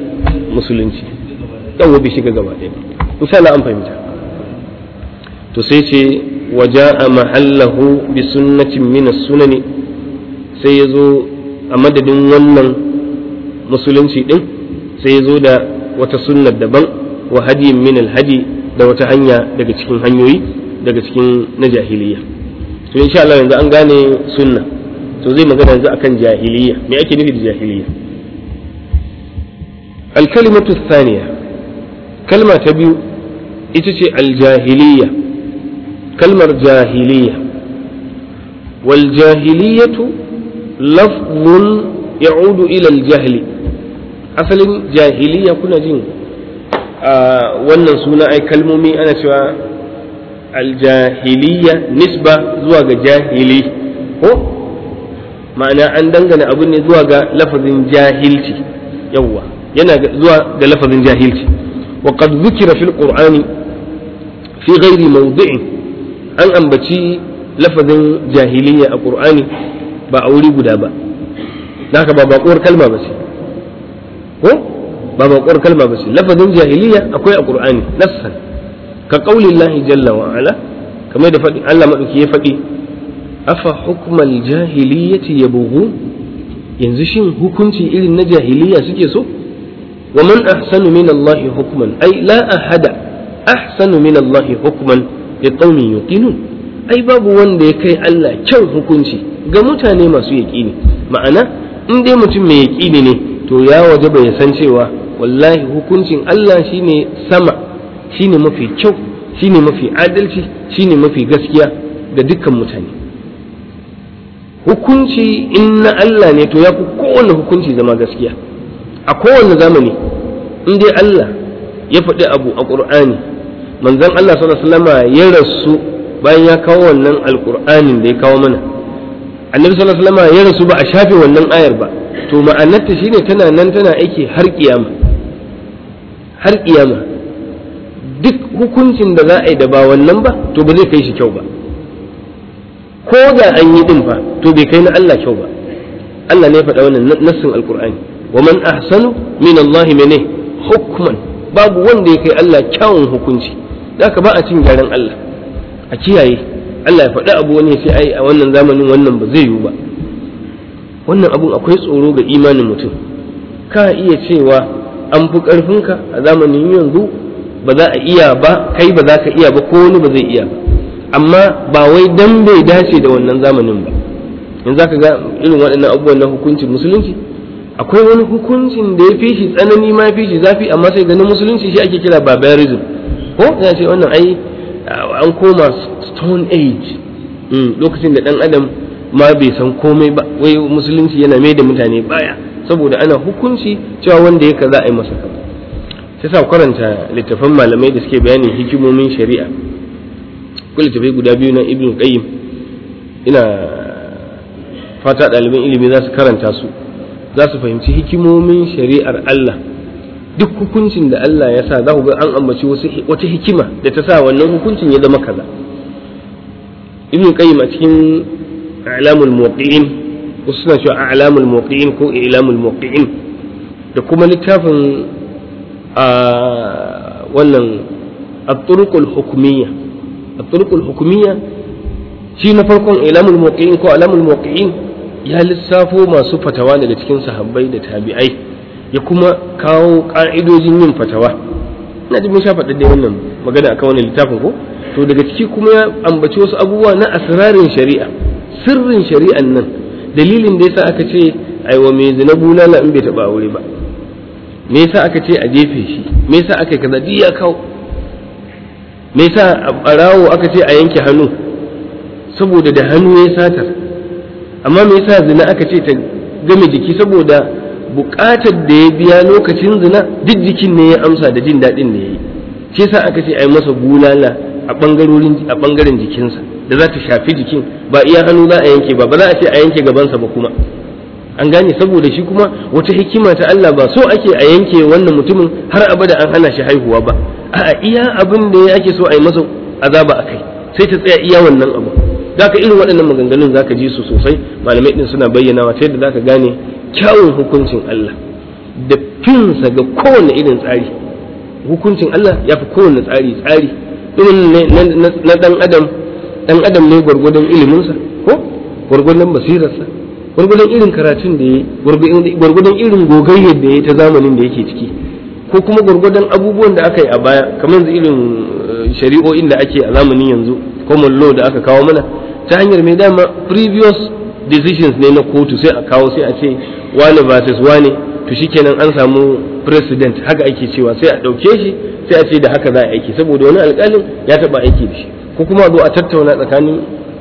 musulunci yawa bai shiga gaba ɗaya insha Allah an fahimta to sai ce waja'a mahallahu bi sunnatin min sunani sai ya zo a madadin wannan musulunci din sai ya zo da wata sunnar daban wa hadiyin min alhadi da wata hanya daga cikin hanyoyi daga cikin na jahiliya to insha Allah yanzu an gane sunna to zai magana yanzu akan jahiliya me ake nufi da jahiliya الكلمة الثانية كلمة تبيو إتتي الجاهلية كلمة جاهلية والجاهلية لفظ يعود إلى الجهل أصل جاهلية كنا جين wannan suna ai kalmomi ana cewa aljahiliya nisba zuwa ga jahili ko ma'ana an dangana abin ne zuwa ga lafazin jahilci yawwa yana zuwa ga lafazin jahilci wa qad dhukira fil qur'ani fi ghairi mawdi'in an ambaci lafazin jahiliya a qur'ani ba a wuri guda ba naka ba baƙuwar kalma ba ce ko ba baƙuwar kalma ba ce lafazin jahiliya akwai a qur'ani nassan ka qaulillahi jalla wa ala kamar da faɗi Allah madauki ya faɗi afa hukmal jahiliyati yabghun yanzu shin hukunci irin na jahiliya suke so ومن أحسن من الله حكما أي لا أحد أحسن من الله حكما لقوم يوقنون أي باب wanda ya kai Allah kyan hukunci ga mutane masu yaƙini ma'ana in dai mutum mai yaƙini ne to ya waje bai san cewa wallahi hukuncin Allah shine sama shine mafi kyau shine mafi adalci shine mafi gaskiya ga dukkan mutane hukunci in na Allah ne to ya fi kowane hukunci zama gaskiya a kowane zamani in dai Allah ya faɗi abu a ƙur'ani manzon Allah sallallahu alaihi ya rasu bayan ya kawo wannan alƙur'anin da ya kawo mana annabi sallallahu alaihi ya rasu ba a shafe wannan ayar ba to ma'anarta shine tana nan tana aiki har kiyama har kiyama duk hukuncin da za a yi da ba wannan ba to ba zai kai shi kyau ba ko da an yi din fa to bai kai na Allah kyau ba Allah ne ya faɗa wannan nassin alƙur'ani ومن أحسن من الله منه حكما babu wanda ya kai Allah kyawun hukunci da ka ba a cin gyaran Allah a kiyaye Allah ya faɗi abu wani ya ce ai a wannan zamanin wannan ba zai yiwu ba wannan abun akwai tsoro ga imanin mutum ka iya cewa an fi ƙarfinka a zamanin yanzu ba za a iya ba kai ba za ka iya ba ko wani ba zai iya ba amma ba wai dan bai dace da wannan zamanin ba yanzu za ka ga irin waɗannan abubuwan na hukuncin musulunci akwai wani hukuncin da ya fi shi tsanani ma ya fi shi zafi amma sai ganin musulunci shi ake kira barbarism ko ya ce wannan ai an koma stone age lokacin da dan adam ma bai san komai ba wai musulunci yana mai da mutane baya saboda ana hukunci cewa wanda ya kaza a yi masa kaza sai sa karanta littafan malamai da suke bayanin hikimomin shari'a ko littafai guda biyu na ibn qayyim ina fata ɗaliban ilimi za su karanta su za su fahimci hikimomin shari'ar Allah duk hukuncin da Allah ya sa za ku ga an ambaci wata hikima da ta sa wannan hukuncin ya zama kaza ibn qayyim a cikin a'lamul muwaqqi'in wasu suna cewa a'lamul muwaqqi'in ko i'lamul muwaqqi'in da kuma littafin a wannan at-turuqul hukmiyya at-turuqul hukmiyya shi na farkon i'lamul muwaqqi'in ko a'lamul muwaqqi'in ya lissafo masu fatawa daga cikin sahabbai da tabi'ai ya kuma kawo ka'idojin yin fatawa ina ji mun sha faɗa dai wannan magana akan wannan littafin ko to daga ciki kuma ya ambaci wasu abubuwa na asrarin shari'a sirrin shari'an nan dalilin da yasa aka ce aiwa mai zina bulala in bai taɓa aure ba me yasa aka ce a jefe shi me yasa aka kaza duk ya kawo me yasa a ɓarawo aka ce a yanke hannu saboda da hannu ya satar amma me yasa zina aka ce ta game jiki saboda buƙatar da ya biya lokacin zina duk jikin ne ya amsa da jin daɗin da ya yi shi yasa aka ce a yi masa bulala a ɓangarorin a ɓangaren jikinsa da za ta shafi jikin ba iya hannu za a yanke ba ba za a ce a yanke gabansa ba kuma an gane saboda shi kuma wata hikima ta Allah ba so ake a yanke wannan mutumin har abada an hana shi haihuwa ba a'a iya abin da ya ake so a yi masa azaba a kai sai ta tsaya iya wannan abu zaka irin waɗannan maganganun zaka ji su sosai malamai din suna bayyanawa ta yadda zaka gane kyawun hukuncin Allah da finsa ga kowane irin tsari hukuncin Allah ya fi kowane tsari tsari irin na dan adam dan adam ne gwargwadon iliminsa ko gwargwadon basirarsa gwargwadon irin karatun da ya gwargwadon irin gogayyar da ya ta zamanin da yake ciki ko kuma gwargwadon abubuwan da aka yi a baya kamar irin shari'o'in da ake a zamanin yanzu common law da aka kawo mana ta hanyar mai dama previous decisions ne na kotu sai a kawo sai a ce wane versus wane to shikenan an samu president haka ake cewa sai a ɗauke shi sai a ce da haka za a aiki saboda wani alƙalin ya taɓa aiki da shi ko kuma zo a tattauna tsakanin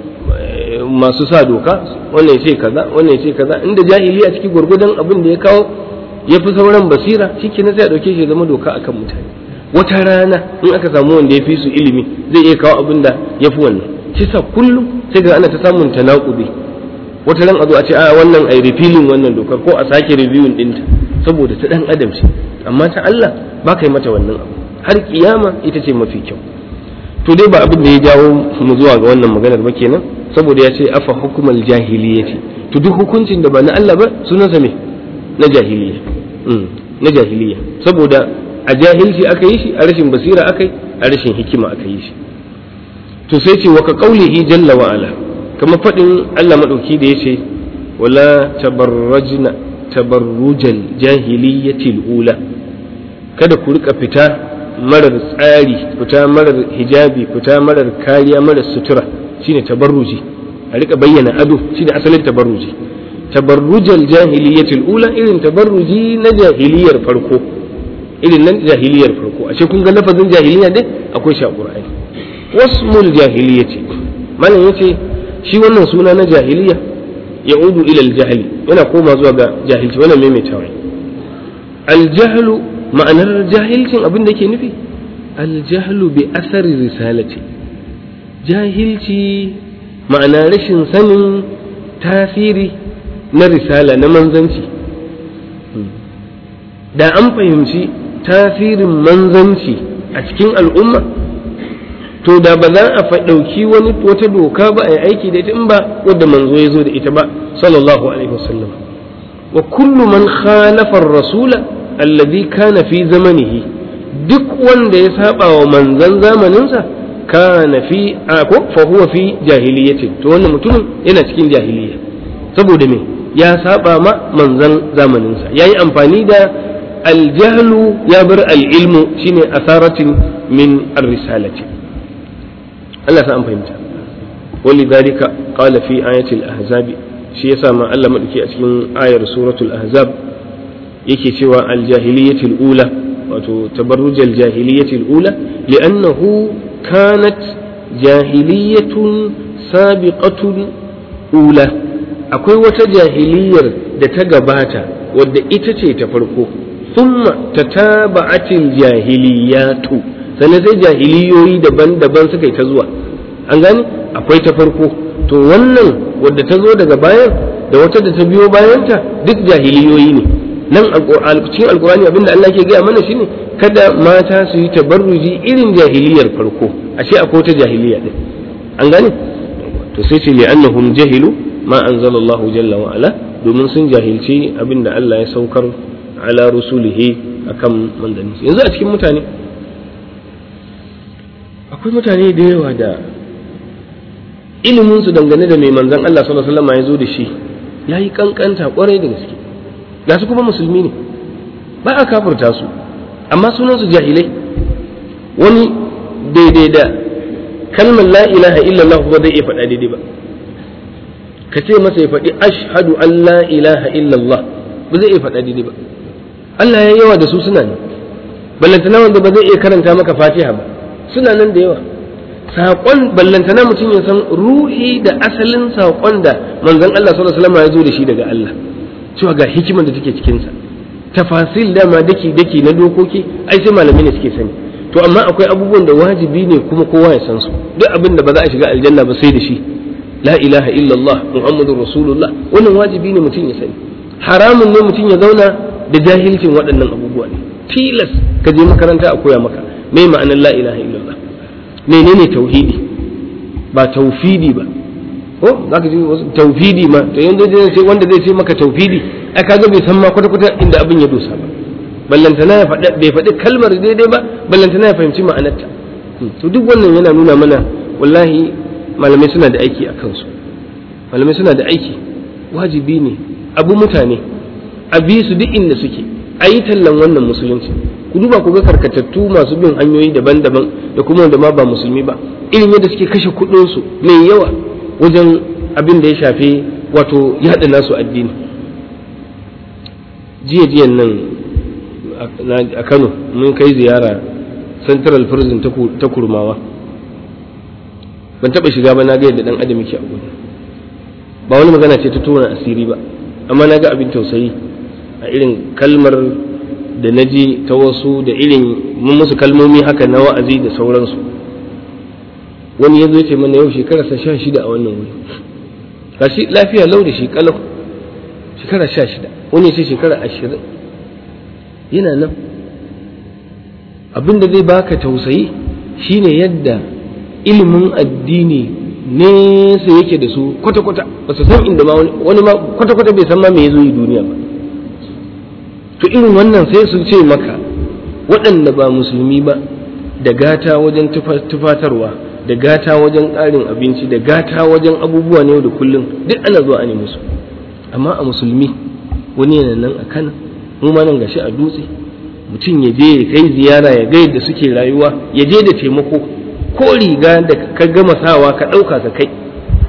masu sa doka wannan ya ce kaza wannan ya ce kaza inda jahili a ciki gwargwadon abin da ya kawo ya fi sauran basira shikenan sai a ɗauke shi ya zama doka akan mutane wata rana in aka samu wanda ya fi su ilimi zai iya kawo abin da ya fi wannan shi sa kullum sai ga ana ta samun tanakubi wata ran a zo a ce a wannan ai repealing wannan dokar ko a sake reviewing ɗinta saboda ta ɗan adam ce amma ta Allah ba ka yi mata wannan abu har kiyama ita ce mafi kyau to dai ba abin da ya jawo mu zuwa ga wannan maganar ba kenan saboda ya ce afa hukumal jahiliyyati to duk hukuncin da ba na Allah ba sunansa me na jahiliya na jahiliya saboda a jahilci aka yi shi a rashin basira aka yi a rashin hikima aka yi shi to sai ce wa ka qaulihi jalla wa ala kama fadin Allah madauki da yace wala tabarrajna tabarrujal jahiliyyatil ula kada ku rika fita marar tsari fita marar hijabi fita marar kariya marar sutura shine tabarruji a rika bayyana ado shine asalin tabarruji tabarrujal jahiliyyatil ula irin tabarruji na jahiliyar farko irin nan jahiliyar farko ashe kun ga lafazin jahiliya dai akwai shi a qur'ani wasmul jahiliyyati malam yace shi wannan suna na jahiliya ya'udu ila al-jahli yana koma zuwa ga jahilci wannan maimaitawa al-jahlu ma'anar jahilcin abin da yake nufi al-jahlu bi asari risalati jahilci ma'ana rashin sanin tasiri na risala na manzanci da an fahimci tasirin manzanci a cikin al'umma to da ba za a ɗauki wani wata doka ba a yi aiki da ita in ba wadda manzo ya zo da ita ba sallallahu alaihi wasallam wa kullu man khalafa rasula alladhi kana fi zamanihi duk wanda ya saba wa manzan zamaninsa kana fi ko fa huwa fi jahiliyyati to wannan mutumin yana cikin jahiliya saboda me ya saba ma manzan zamaninsa yayi amfani da aljahlu ya bar al'ilmu shine asaratin min ar-risalati Allah sa an fahimta ولذلك قال في آية الأحزاب shi yasa ma Allah madauki a cikin ayar suratul ahzab yake cewa aljahiliyatul ula wato tabarrujal jahiliyatul ula li'annahu kanat jahiliyatun sabiqatun ula akwai wata jahiliyar da ta gabata wadda ita ce ta farko thumma tataba'atil jahiliyatu sannan sai jahiliyoyi daban-daban suka yi ta zuwa an gani akwai ta farko to wannan wadda ta zo daga bayan da wata da ta biyo bayanta duk jahiliyoyi ne nan cikin alkurani abinda Allah ke gaya mana shine kada mata su yi tabarruji irin jahiliyar farko ashe akwai ta jahiliya din an gane to sai ce li'annahum jahilu ma anzalallahu jalla wa ala domin sun jahilci abinda Allah ya saukar ala rusulihi akan manzanni yanzu a cikin mutane akwai mutane da yawa da ilimin su dangane da mai manzan Allah sallallahu alaihi wasallam ya zo da shi yayi kankanta kwarai da gaske ga su kuma musulmi ne ba a kafurta su amma sunan su jahilai wani daidai da kalmar la ilaha illallah ba zai iya faɗa daidai ba ka ce masa ya faɗi ashhadu an la ilaha illallah ba zai iya faɗa daidai ba Allah ya yawa da su suna ne ballantana wanda ba zai iya karanta maka fatiha ba suna nan da yawa saƙon ballantana mutum ya san ruhi da asalin saƙon da manzon Allah sallallahu alaihi wasallam ya zo da shi daga Allah cewa ga hikimar da take cikin sa tafasil dama daki daki na dokoki ai sai malamai ne suke sani to amma akwai abubuwan da wajibi ne kuma kowa ya san su duk abin da ba za a shiga aljanna ba sai da shi la ilaha illallah muhammadur rasulullah wannan wajibi ne mutum ya sani haramun ne mutum ya zauna da jahilcin waɗannan abubuwa ne tilas ka je makaranta a koya maka me ma'anar la ilaha illallah menene tauhidi ba taufidi ba ko zaka ji taufidi ma to yanzu zai ce wanda zai ce maka taufidi ai kaga bai san ma kwata kwata inda abin ya dosa ba ballantana ya faɗi bai faɗi kalmar daidai ba ballantana ya fahimci ma'anarta to duk wannan yana nuna mana wallahi malamai suna da aiki a kansu malamai suna da aiki wajibi ne abu mutane a bi su duk inda suke a yi tallan wannan musulunci ku duba ku ga karkatattu masu bin hanyoyi daban-daban da kuma wanda ma ba musulmi ba irin yadda suke kashe kuɗinsu mai yawa wajen abin da ya shafi wato yaɗa nasu addini jiya jiyan nan a kano mun kai ziyara central prison ta kurmawa ban taɓa shiga ba na ga yadda ɗan adam yake a gudu ba wani magana ce ta tona asiri ba amma na ga abin tausayi a irin kalmar da na ji ta wasu da irin mun musu kalmomi haka na wa'azi da sauransu wani ya zo ce mana yau shekararsa sha shida a wannan wuri gashi lafiya lau da shi kalau shekara sha shida wani ya ce shekara ashirin yana nan abin da zai baka tausayi shine yadda ilimin addini nesa yake da su kwata-kwata ba su san inda ma wani ma kwata-kwata bai san ma me ya zo yi duniya ba to irin wannan sai su ce maka waɗanda ba musulmi ba da gata wajen tufatarwa da gata wajen ƙarin abinci da gata wajen abubuwa ne da kullum duk ana zuwa ne musu amma a musulmi wani yana nan a kana mu ma nan gashi a dutse mutum ya je ya kai ziyara ya ga yadda suke rayuwa ya je da taimako ko riga da ka gama sawa ka ɗauka ka kai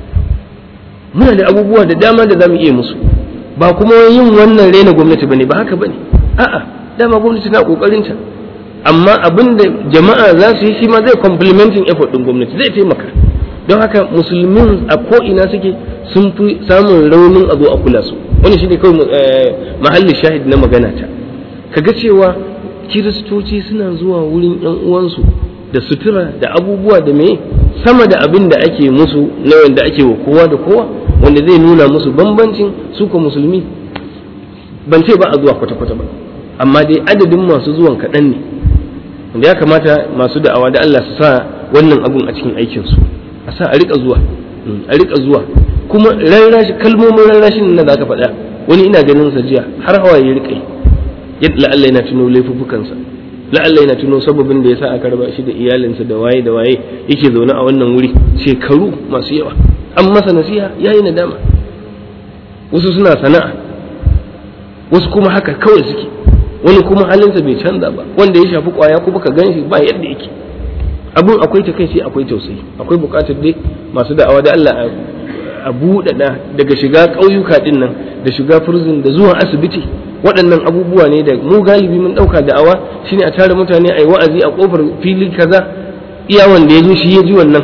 muna da abubuwa da dama da za mu iya musu ba kuma yin wannan raina gwamnati bane ba haka bane a'a dama gwamnati na kokarin ta amma abin da jama'a za su yi shi ma zai complementing effort din gwamnati zai taimaka don haka musulmin a ko ina suke sun fi samun raunin a zo a kula su wani shi ne kawai mahallin shahid na magana ta kaga cewa kiristoci suna zuwa wurin yan uwansu da sutura da abubuwa da me sama da abin da ake musu na wanda ake wa kowa da kowa wanda zai nuna musu bambancin su ko musulmi ban ce ba a zuwa kwata-kwata ba amma dai adadin masu zuwan kaɗan ne wanda ya kamata masu da'awa da Allah su sa wannan abun a cikin aikinsu a sa a riƙa zuwa a riƙa zuwa kuma rarrashi kalmomin rarrashin nan da aka faɗa wani ina ganin sa jiya har hawa ya riƙa yadda Allah yana tuno laifuffukansa la'alla yana tuno sababin da yasa aka raba shi da iyalinsa da waye da waye yake zaune a wannan wuri shekaru masu yawa an masa nasiha yayi nadama wasu suna sana'a wasu kuma haka kawai suke wani kuma halinsa bai canza ba wanda ya shafi kwaya kuma ka ganshi ba yadda yake abun akwai ta kai akwai tausayi akwai bukatar dai masu da'awa da Allah a buɗaɗa daga shiga ƙauyuka ɗin nan da shiga prison da zuwa asibiti waɗannan abubuwa ne da mu galibi mun ɗauka da'awa shine a tare mutane a yi wa'azi a ƙofar fili kaza iya wanda ya zo shi ya ji wannan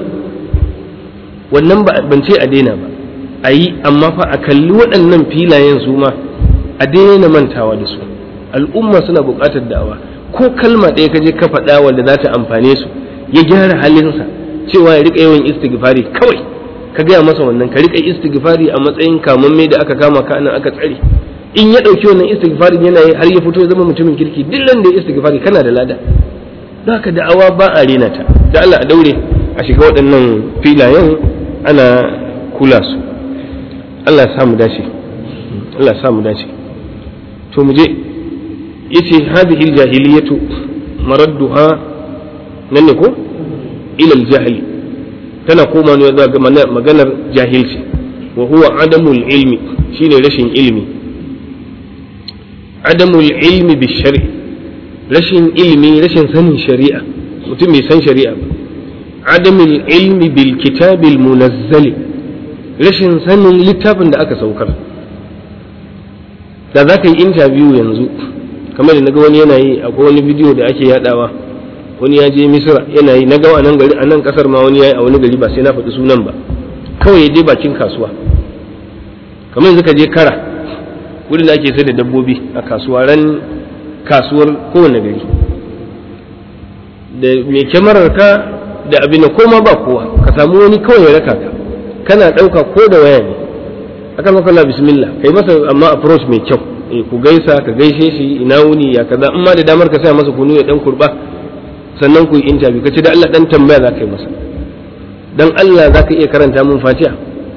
wannan ban ce a daina ba a yi amma fa a kalli waɗannan filayen su ma a daina mantawa da su al'umma suna buƙatar da'awa ko kalma ɗaya ka je ka faɗa wanda za ta amfane su ya gyara halinsa cewa ya riƙa yawan istighfari kawai ka gaya masa wannan ka riƙa istighfari a matsayin kamamme da aka kama ka nan aka tsare in ya ɗauki wannan istighfarin yana yi har ya fito ya zama mutumin kirki duk ran da ya istighfari kana da lada don haka da'awa ba a rena ta da Allah a daure a shiga waɗannan filayen ana kula su Allah ya samu dace Allah ya samu dace to mu je yace hadhihi aljahiliyatu maradduha nan ne ko ila aljahli tana koma ne zuwa ga maganar jahilci wa huwa adamul ilmi shine rashin ilmi adamul ilmi bi shari'i rashin ilmi rashin sanin shari'a mutum bai san shari'a ba adamul ilmi bil kitabil munazzali rashin sanin littafin da aka saukar da za ka yi interview yanzu kamar da naga wani yana yi akwai wani bidiyo da ake yadawa wani ya je misira yana yi na gawa nan gari a nan kasar ma wani ya yi a wani gari ba sai na faɗi sunan ba kawai ya je bakin kasuwa kamar yanzu ka je kara wurin da ake sai da dabbobi a kasuwa ran kasuwar kowane gari da mai kyamarar ka da abin da koma ba kowa ka samu wani kawai ya raka ka kana ɗauka ko da waya ne akan maka bismillah kai masa amma approach mai kyau eh ku gaisa ka gaishe shi ina wuni ya kaza in ma da damar ka sa masa kunu ya dan kurba sannan ku yi interview kace da Allah dan tambaya za ka yi masa dan Allah za ka iya karanta mun fatiha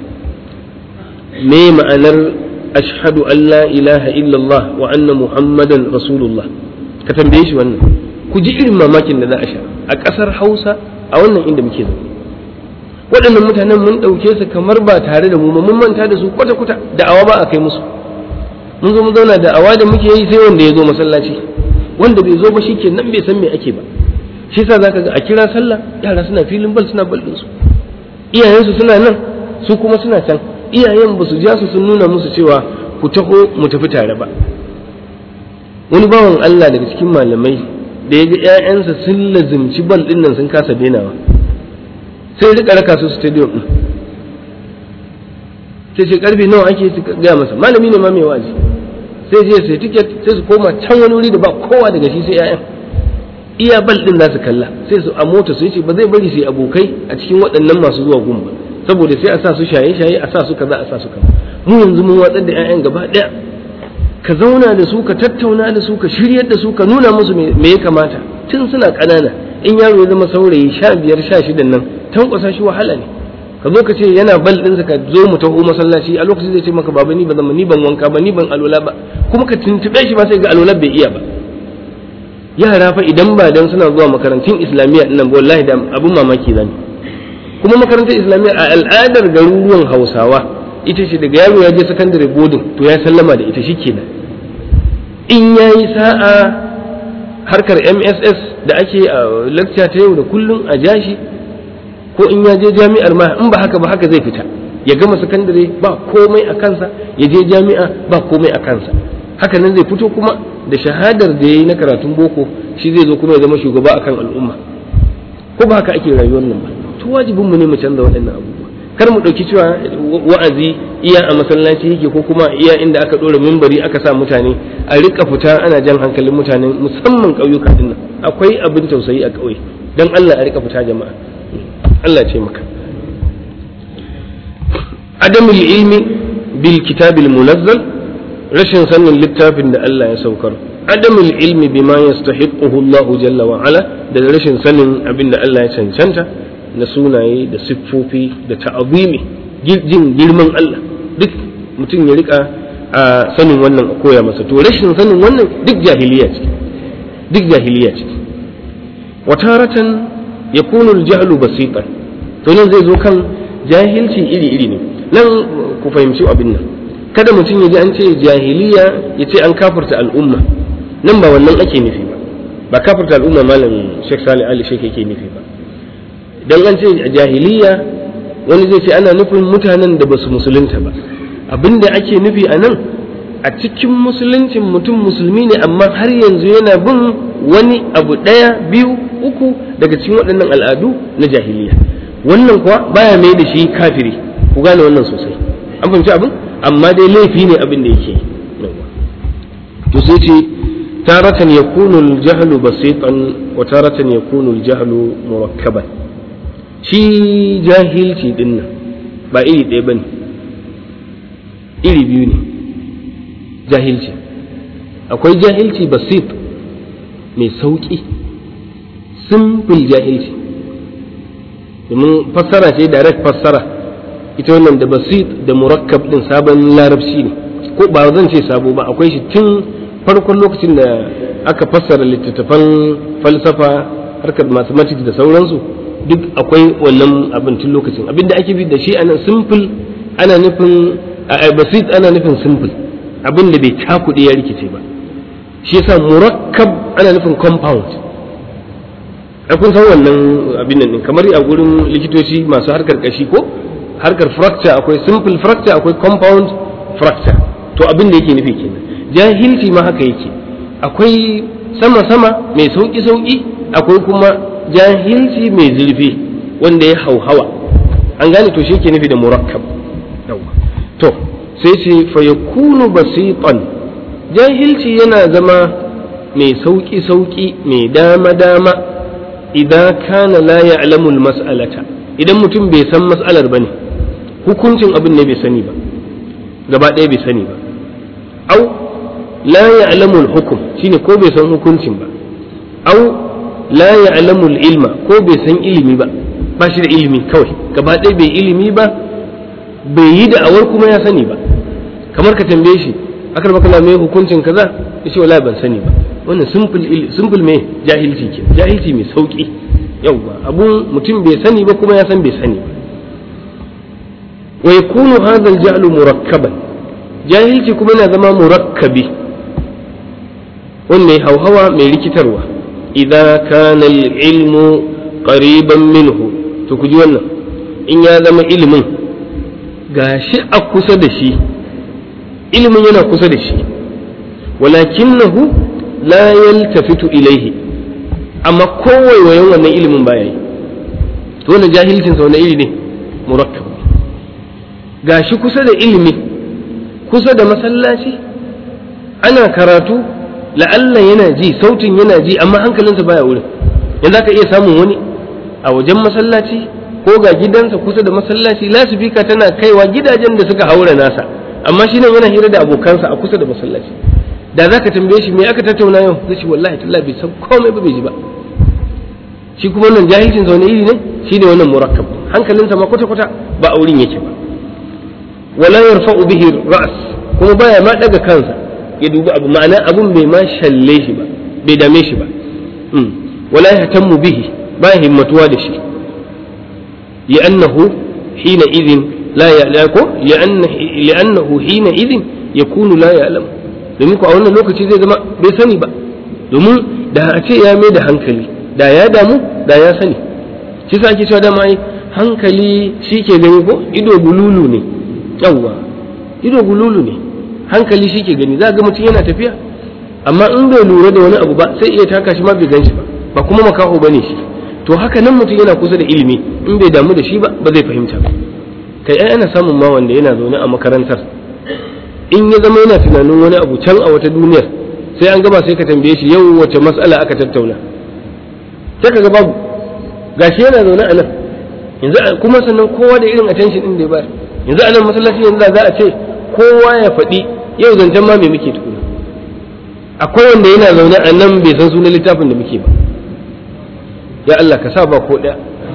me ma'anar ashhadu an la ilaha illallah wa anna muhammadan rasulullah ka tambaye shi wannan ku ji irin mamakin da za a sha a ƙasar hausa a wannan inda muke zaune waɗannan mutanen mun ɗauke su kamar ba tare da mu mun manta da su kwata-kwata da'awa ba a kai musu mun zo mu zauna da'awa da muke yi sai wanda ya zo masallaci wanda bai zo ba shi ke nan bai san me ake ba shi yasa zaka ga a kira sallah yara suna filin bal suna bal su iyayensu suna nan su kuma suna can iyayen ba su ja su sun nuna musu cewa ku taho mu tafi tare ba wani bawan Allah daga cikin malamai da ya ga ƴaƴansa sun lazimci bal ɗin nan sun kasa denawa sai rika raka su stadium ɗin sai ce karfe nawa ake gaya masa malami ne ma mai wazi sai je sai tiket sai su koma can wani wuri da ba kowa daga shi sai ƴaƴan iya bal ɗin za su kalla sai su a mota su ce ba zai bari su yi abokai a cikin waɗannan masu zuwa gun ba saboda sai a sa su shaye-shaye a sa su kaza a sa su kaza mu yanzu mun watsar da 'ya'yan gaba ɗaya ka zauna da su ka tattauna da su ka shiryar da su ka nuna musu me ya kamata tun suna ƙanana in yaro ya zama saurayi sha biyar sha shidan nan tankwasa shi wahala ne ka zo ka ce yana bal ɗinsa ka zo mu taho masallaci a lokacin zai ce maka baba ni ba zama ni ban wanka ba ni ban alola ba kuma ka tuntuɓe shi ba sai ga alola bai iya ba yara fa idan ba dan suna zuwa makarantun islamiyya nan wallahi da abun mamaki zani kuma makarantar islamiyya a al'adar garuruwan hausawa ita ce daga yaro ya je sakandare boarding to ya sallama da ita shikenan in ya yi sa'a harkar mss da ake a lecture ta yau da kullum a jashi ko in ya je jami'ar ma in ba haka ba haka zai fita ya gama sakandare ba komai a kansa ya je jami'a ba komai a kansa haka nan zai fito kuma da shahadar da ya yi na karatun boko shi zai zo kuma ya zama shugaba akan al'umma ko ba haka ake rayuwar nan ba to wajibin mu ne mu canza waɗannan abubuwa kar mu ɗauki cewa wa'azi iya a masallaci yake ko kuma iya inda aka ɗora mimbari aka sa mutane a rika fita ana jan hankalin mutane musamman ƙauyuka din nan akwai abin tausayi a ƙauye dan Allah a rika fita jama'a Allah ce maka adamul ilmi bil kitabil munazzal rashin sanin littafin da Allah ya saukar adamul ilmi bima yastahiquhu Allah jalla wa ala da rashin sanin abin da Allah ya cancanta na sunaye da siffofi da ta'azimi jin girman Allah duk mutum ya rika a sanin wannan a koya masa to rashin sanin wannan duk jahiliya ce duk jahiliya ce wataratan yakunu al-jahlu basitan to nan zai zo kan jahilci iri iri ne nan ku fahimci abin nan kada mutum ya ji an ce jahiliya ya ce an kafirta al'umma nan ba wannan ake nufi ba ba kafirta al'umma malam Sheikh Salih Ali Sheikh yake nufi ba dan an ce jahiliya wani zai ce ana nufin mutanen da basu musulunta ba abinda ake nufi a nan a cikin musuluncin mutum musulmi ne amma har yanzu yana bin wani abu ɗaya biyu uku daga cikin waɗannan al'adu na jahiliya wannan kuwa baya mai da shi kafiri ku gane wannan sosai an fahimci abin amma dai laifi ne abin da yake to sai ce taratan yakunu al-jahlu basitan wa taratan yakunu al-jahlu murakkaban shi jahilci din nan ba iri ɗaya bane iri biyu ne jahilci akwai jahilci basit mai sauƙi simple jahilci domin fassara ce direct fassara ita wannan da basit da murakkab din sabon larabci ne ko ba zan ce sabo ba akwai shi tun farkon lokacin da aka fassara littattafan falsafa harkar mathematics da sauransu duk akwai wannan abin tun lokacin abin da ake bi da shi ana simple ana nufin basit ana nufin simple abin da bai cakuɗe ya rikice ba shi yasa murakkab ana nufin compound a kun san wannan abin nan kamar a gurin likitoci masu harkar kashi ko harkar fracture akwai simple fracture akwai compound fracture to abin da yake nufi kenan jahilci ma haka yake akwai sama-sama mai sauƙi-sauƙi akwai kuma jahilci mai zurfi wanda ya hauhawa an gane to shi yake nufi da murakkab to sai ce fa yakunu basitan jahilci yana zama mai sauƙi-sauƙi mai dama-dama idan kana la ya'lamu mas'alata idan mutum bai san mas'alar bane hukuncin abin ne bai sani ba gaba ɗaya bai sani ba au la ya'lamu hukum shine ko bai san hukuncin ba au la ya'lamu ilma ko bai san ilimi ba ba shi da ilimi kawai gaba ɗaya bai ilimi ba bai yi da'awar kuma ya sani ba kamar ka tambaye shi akar baka me hukuncin kaza ya ce wallahi ban sani ba wannan simple mai jahilci ke jahilci mai sauki yauwa abun mutum bai sani ba kuma ya san bai sani ba wa yakunu hadha al murakkaban jahilci kuma yana zama murakkabi wannan hauhawa mai rikitarwa idza kana al-ilmu qariban minhu to ku ji wannan in ya zama ilimin gashi a kusa da shi ilimin yana kusa da shi walakinahu la yaltafitu ilaihi amma kowaiwayen wannan ilimin baya yi to wannan jahilcin sa wani iri ne murakkab gashi kusa da ilimi kusa da masallaci ana karatu la'alla yana ji sautin yana ji amma hankalinsa baya wurin yanzu ka iya samun wani a wajen masallaci ko ga gidansa kusa da masallaci lasifika tana kaiwa gidajen da suka haura nasa amma shi nan yana hira da abokansa a kusa da masallaci da za ka tambaye shi me aka tattauna yau zai ce wallahi tallahi bai san komai ba bai ji ba shi kuma wannan jahilcin sa wani iri ne shi ne wannan murakkab hankalinsa ma kwata kwata ba a wurin yake ba wala yarfa'u bihi ra's kuma baya ma daga kansa ya dubi abu ma'ana abun bai ma shalle shi ba bai dame shi ba wala yahtammu bihi ba himmatuwa da shi li'annahu hina idhin la ya'lamu li'annahu hina idhin yakunu la ya'lamu domin ku a wannan lokaci zai zama bai sani ba domin da a ce ya mai da hankali da ya damu da ya sani shi sa ake cewa dama ai hankali shi ke gani ko ido gululu ne yawwa ido gululu ne hankali shi ke gani za ga mutum yana tafiya amma in bai lura da wani abu ba sai iya taka shi ma bai gan shi ba ba kuma makaho ba ne shi to haka nan mutum yana kusa da ilimi in bai damu da shi ba ba zai fahimta ba kai ai ana samun ma wanda yana zaune a makarantar in ya zama yana tunanin wani abu can a wata duniyar sai an gaba sai ka tambaye shi yau wace mas'ala aka tattauna sai ka ga babu gashi yana zaune a nan yanzu kuma sannan kowa da irin attention din da ya bayar yanzu a nan masallaci yanzu za a ce kowa ya faɗi yau zancen ma me muke tukuna akwai wanda yana zaune a nan bai san sunan littafin da muke ba ya Allah ka sa ba ko ɗaya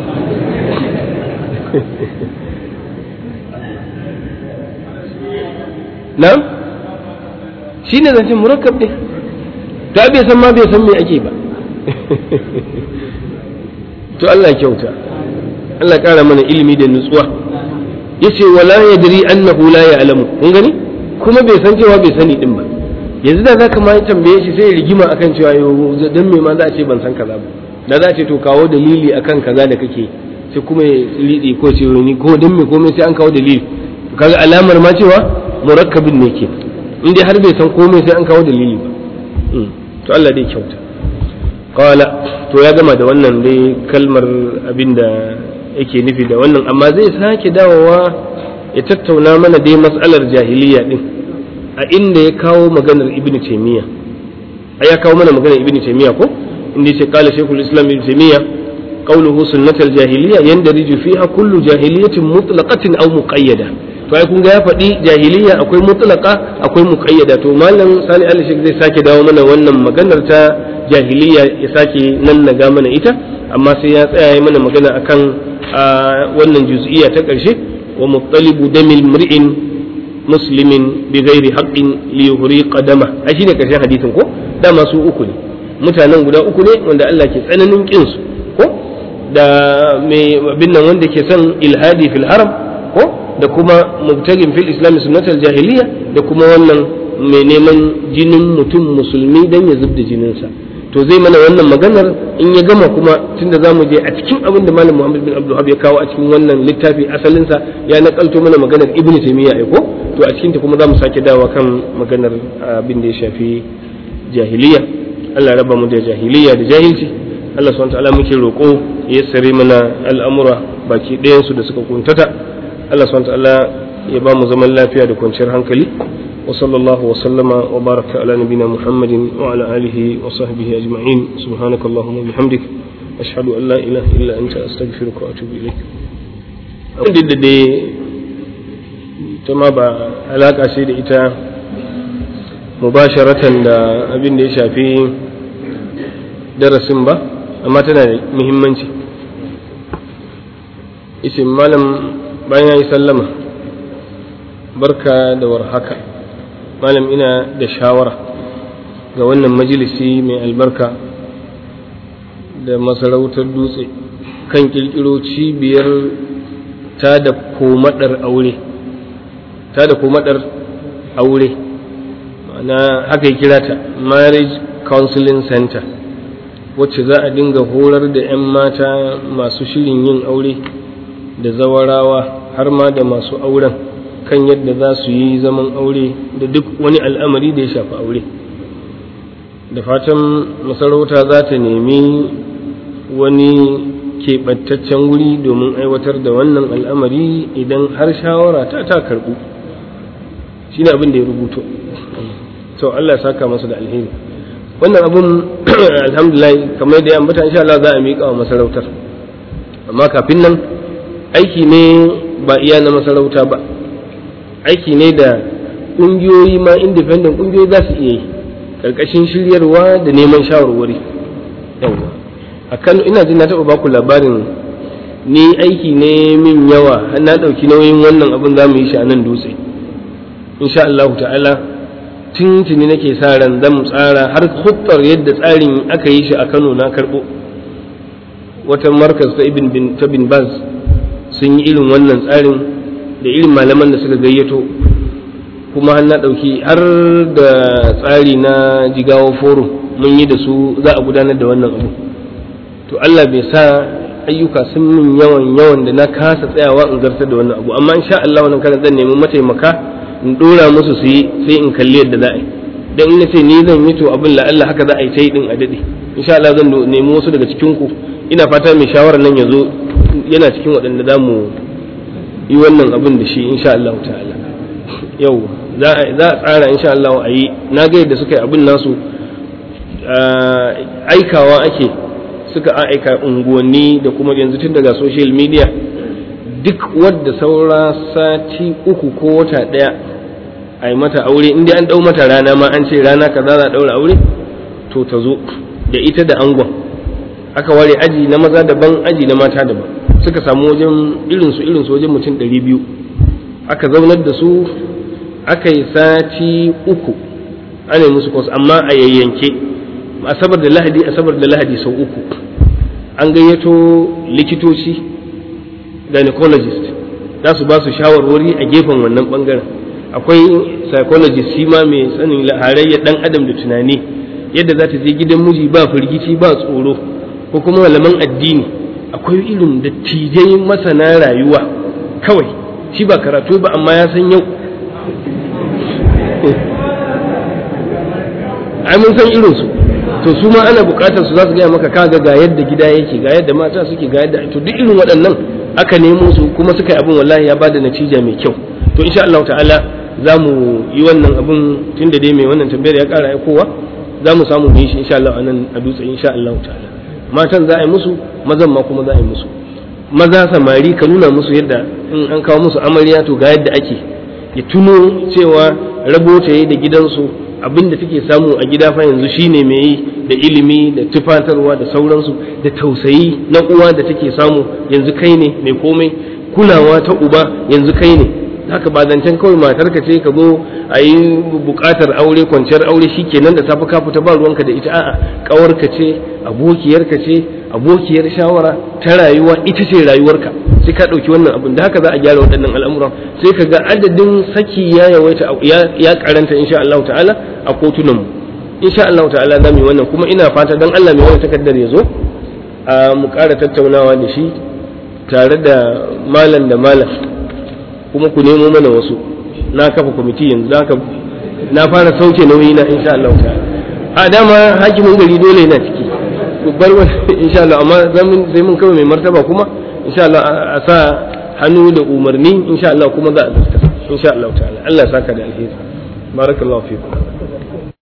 na'am shi ne zancen murakkab ne ta bai san ma bai san me ake ba to Allah kyauta Allah ƙara mana ilimi da nutsuwa yace wala yadri annahu la ya'lamu kun gani kuma bai san cewa bai sani din ba yanzu da zaka ma tambaye shi sai rigima akan cewa yo dan me ma za a ce ban san kaza ba da za a ce to kawo dalili akan kaza da kake sai kuma ya lidi ko ce ni ko dan me komai sai an kawo dalili kaga alamar ma cewa murakkabin ne ke in dai har bai san komai sai an kawo dalili ba to Allah dai kyauta qala to ya gama da wannan dai kalmar abinda yake nufi da wannan amma zai sake dawowa ya tattauna mana dai matsalar jahiliya din a inda ya kawo maganar ibnu taymiya ai ya kawo mana maganar ibnu taymiya ko inda yace qala shaykhul islam ibnu taymiya qawluhu sunnatul jahiliya yandariju fiha kullu jahiliyatin mutlaqatin aw muqayyada to ai kun ga ya faɗi jahiliya akwai mutlaqa akwai muqayyada to malam sani ali shek zai sake dawo mana wannan maganar ta jahiliya ya sake nan naga mana ita amma sai ya tsaya yi mana magana akan wannan juz'iyya ta ƙarshe wa muttalibu damil mri'in muslimin bi ghairi haqqin li yuhriqa dama ai shine ƙarshen hadisin ko dama su uku ne mutanen guda uku ne wanda Allah ke tsananin kin su ko da mai bin nan wanda ke son ilhadi fil haram ko da kuma mubtagin fil islam sunnatul jahiliya da kuma wannan mai neman jinin mutum musulmi dan ya zubda jininsa to zai mana wannan maganar in ya gama kuma tunda zamu je a cikin abin da malam Muhammad bin Abdul ya kawo a cikin wannan littafi asalinsa ya nakalto mana maganar Ibn Taymiyyah ai ko to a cikin ta kuma zamu sake dawa kan maganar abin da ya shafi jahiliya Allah raba mu da jahiliya da jahilci Allah subhanahu wa ta'ala muke roƙo ya sare mana al'amura baki ɗayan su da suka kuntata Allah subhanahu ta'ala ya ba mu zaman lafiya da kwanciyar hankali wa sallallahu wa sallama wa baraka ala nabina muhammadin wa ala alihi wa sahbihi ajma'in subhanaka allahumma bihamdik ashhadu an la ilaha illa anta astaghfiruka wa atubu ilaik abin da dai ta ma ba alaka ce da ita mubasharatan da abin da ya shafi darasin ba amma tana da muhimmanci isin malam bayan ya yi sallama barka da warhaka malam ina da shawara ga wannan majalisi mai albarka da masarautar dutse kan kirkiro cibiyar ta da komadar aure ta da komadar aure ma'ana haka ya kira ta marriage counseling center wacce za a dinga horar da 'yan mata masu shirin yin aure da zawarawa har ma da masu auren kan yadda za su yi zaman aure da duk wani al'amari da ya shafi aure da fatan masarauta za ta nemi wani keɓantaccen wuri domin aiwatar da wannan al'amari idan har shawara ta ta karɓu shi ne abin da ya rubuto to Allah ya saka masa da alheri wannan abun alhamdulillah kamar da ya ambata insha Allah za a miƙa wa masarautar amma kafin nan aiki ne ba iya na masarauta ba aiki ne da ƙungiyoyi ma independent ƙungiyoyi za su iya yi ƙarƙashin shiryarwa da neman shawarwari yawa a kano ina jin na taɓa baku labarin ni aiki ne min yawa har na ɗauki nauyin wannan abin za mu yi shi a nan dutse insha Allah ta'ala tuntuni nake sa ran zan tsara har huttar yadda tsarin aka yi shi a Kano na karɓo wata markas ta ibn bin ta bin baz sun yi irin wannan tsarin da irin malaman da suka gayyato kuma har na ɗauki har da tsari na jigawa forum mun yi da su za a gudanar da wannan abu to Allah bai sa ayyuka sun min yawan yawan da na kasa tsayawa in zartar da wannan abu amma insha Allah wannan karan zan nemi mataimaka in dora musu su yi sai in kalli yadda za a yi dan in ce ni zan yi to abin la Allah haka za a yi ta yi din a dade insha Allah zan nemi wasu daga cikin ku ina fata mai shawarar nan ya zo yana cikin waɗanda za mu yi wannan abin da shi insha Allah ta'ala yau za a tsara insha Allah a yi na ga yadda suka yi abin nasu aikawa ake suka aika unguwanni da kuma yanzu tun daga social media duk wadda saura sati uku ko wata ɗaya a yi mata aure inda an ɗau mata rana ma an ce rana kaza za a ɗaura aure to ta zo da ita da angon aka ware aji na maza daban aji na mata daban suka samu wajen irinsu irinsu wajen mutum ɗari biyu aka zaunar da su aka yi sati uku ana yi musu kwas amma a yayyanke asabar da lahadi asabar da lahadi sau uku an gayyato likitoci gynecologist za su ba su shawarwari a gefen wannan bangaren akwai psychologist shi ma mai sanin halayyar dan adam da tunani yadda za ta je gidan miji ba firgici ba tsoro ko kuma malaman addini akwai irin dattijai masana rayuwa kawai shi ba karatu ba amma ya san yau ai mun san irinsu to su ma ana bukatar su za su gaya maka kaga ga yadda gida yake ga yadda mata suke ga yadda to duk irin waɗannan aka nemo su kuma suka yi abin wallahi ya bada natija mai kyau to insha Allah ta'ala za mu yi wannan abin tun da dai mai wannan tambayar ya ƙara aikowa za mu samu mu yi shi insha Allah anan a dutse insha Allah ta'ala matan za a yi musu mazan ma kuma za a yi musu maza samari ka nuna musu yadda in an kawo musu amarya to ga yadda ake ya tuno cewa rabo ta yi da gidansu abin da take samu a gida fa yanzu shine mai yi da ilimi da tufatarwa da sauransu da tausayi na uwa da take samu yanzu kai ne mai komai kulawa ta uba yanzu kai ne haka ba zancen kawai matarka ce ka zo a yi bukatar aure kwanciyar aure shi kenan da safe ka fita ba ruwanka da ita a'a kawarka ce abokiyarka ce abokiyar shawara ta rayuwa ita ce rayuwarka sai ka ɗauki wannan abin da haka za a gyara waɗannan al'amuran sai ka ga adadin saki ya yawaita ya karanta insha Allah ta'ala a kotunan mu insha Allah ta'ala za mu yi wannan kuma ina fata dan Allah mai wannan takardar ya zo a mu ƙara tattaunawa da shi tare da malam da malam kuma ku nemo mana wasu na kafa kwamiti yanzu haka na fara sauke nauyi na insha Allah ta'ala a dama hakimin gari dole yana ciki bar insha Allah amma sai mun kawai mai martaba kuma insha Allah a sa hannu da umarni insha Allah kuma za a zarta insha Allah ta'ala Allah saka da alheri barakallahu fikum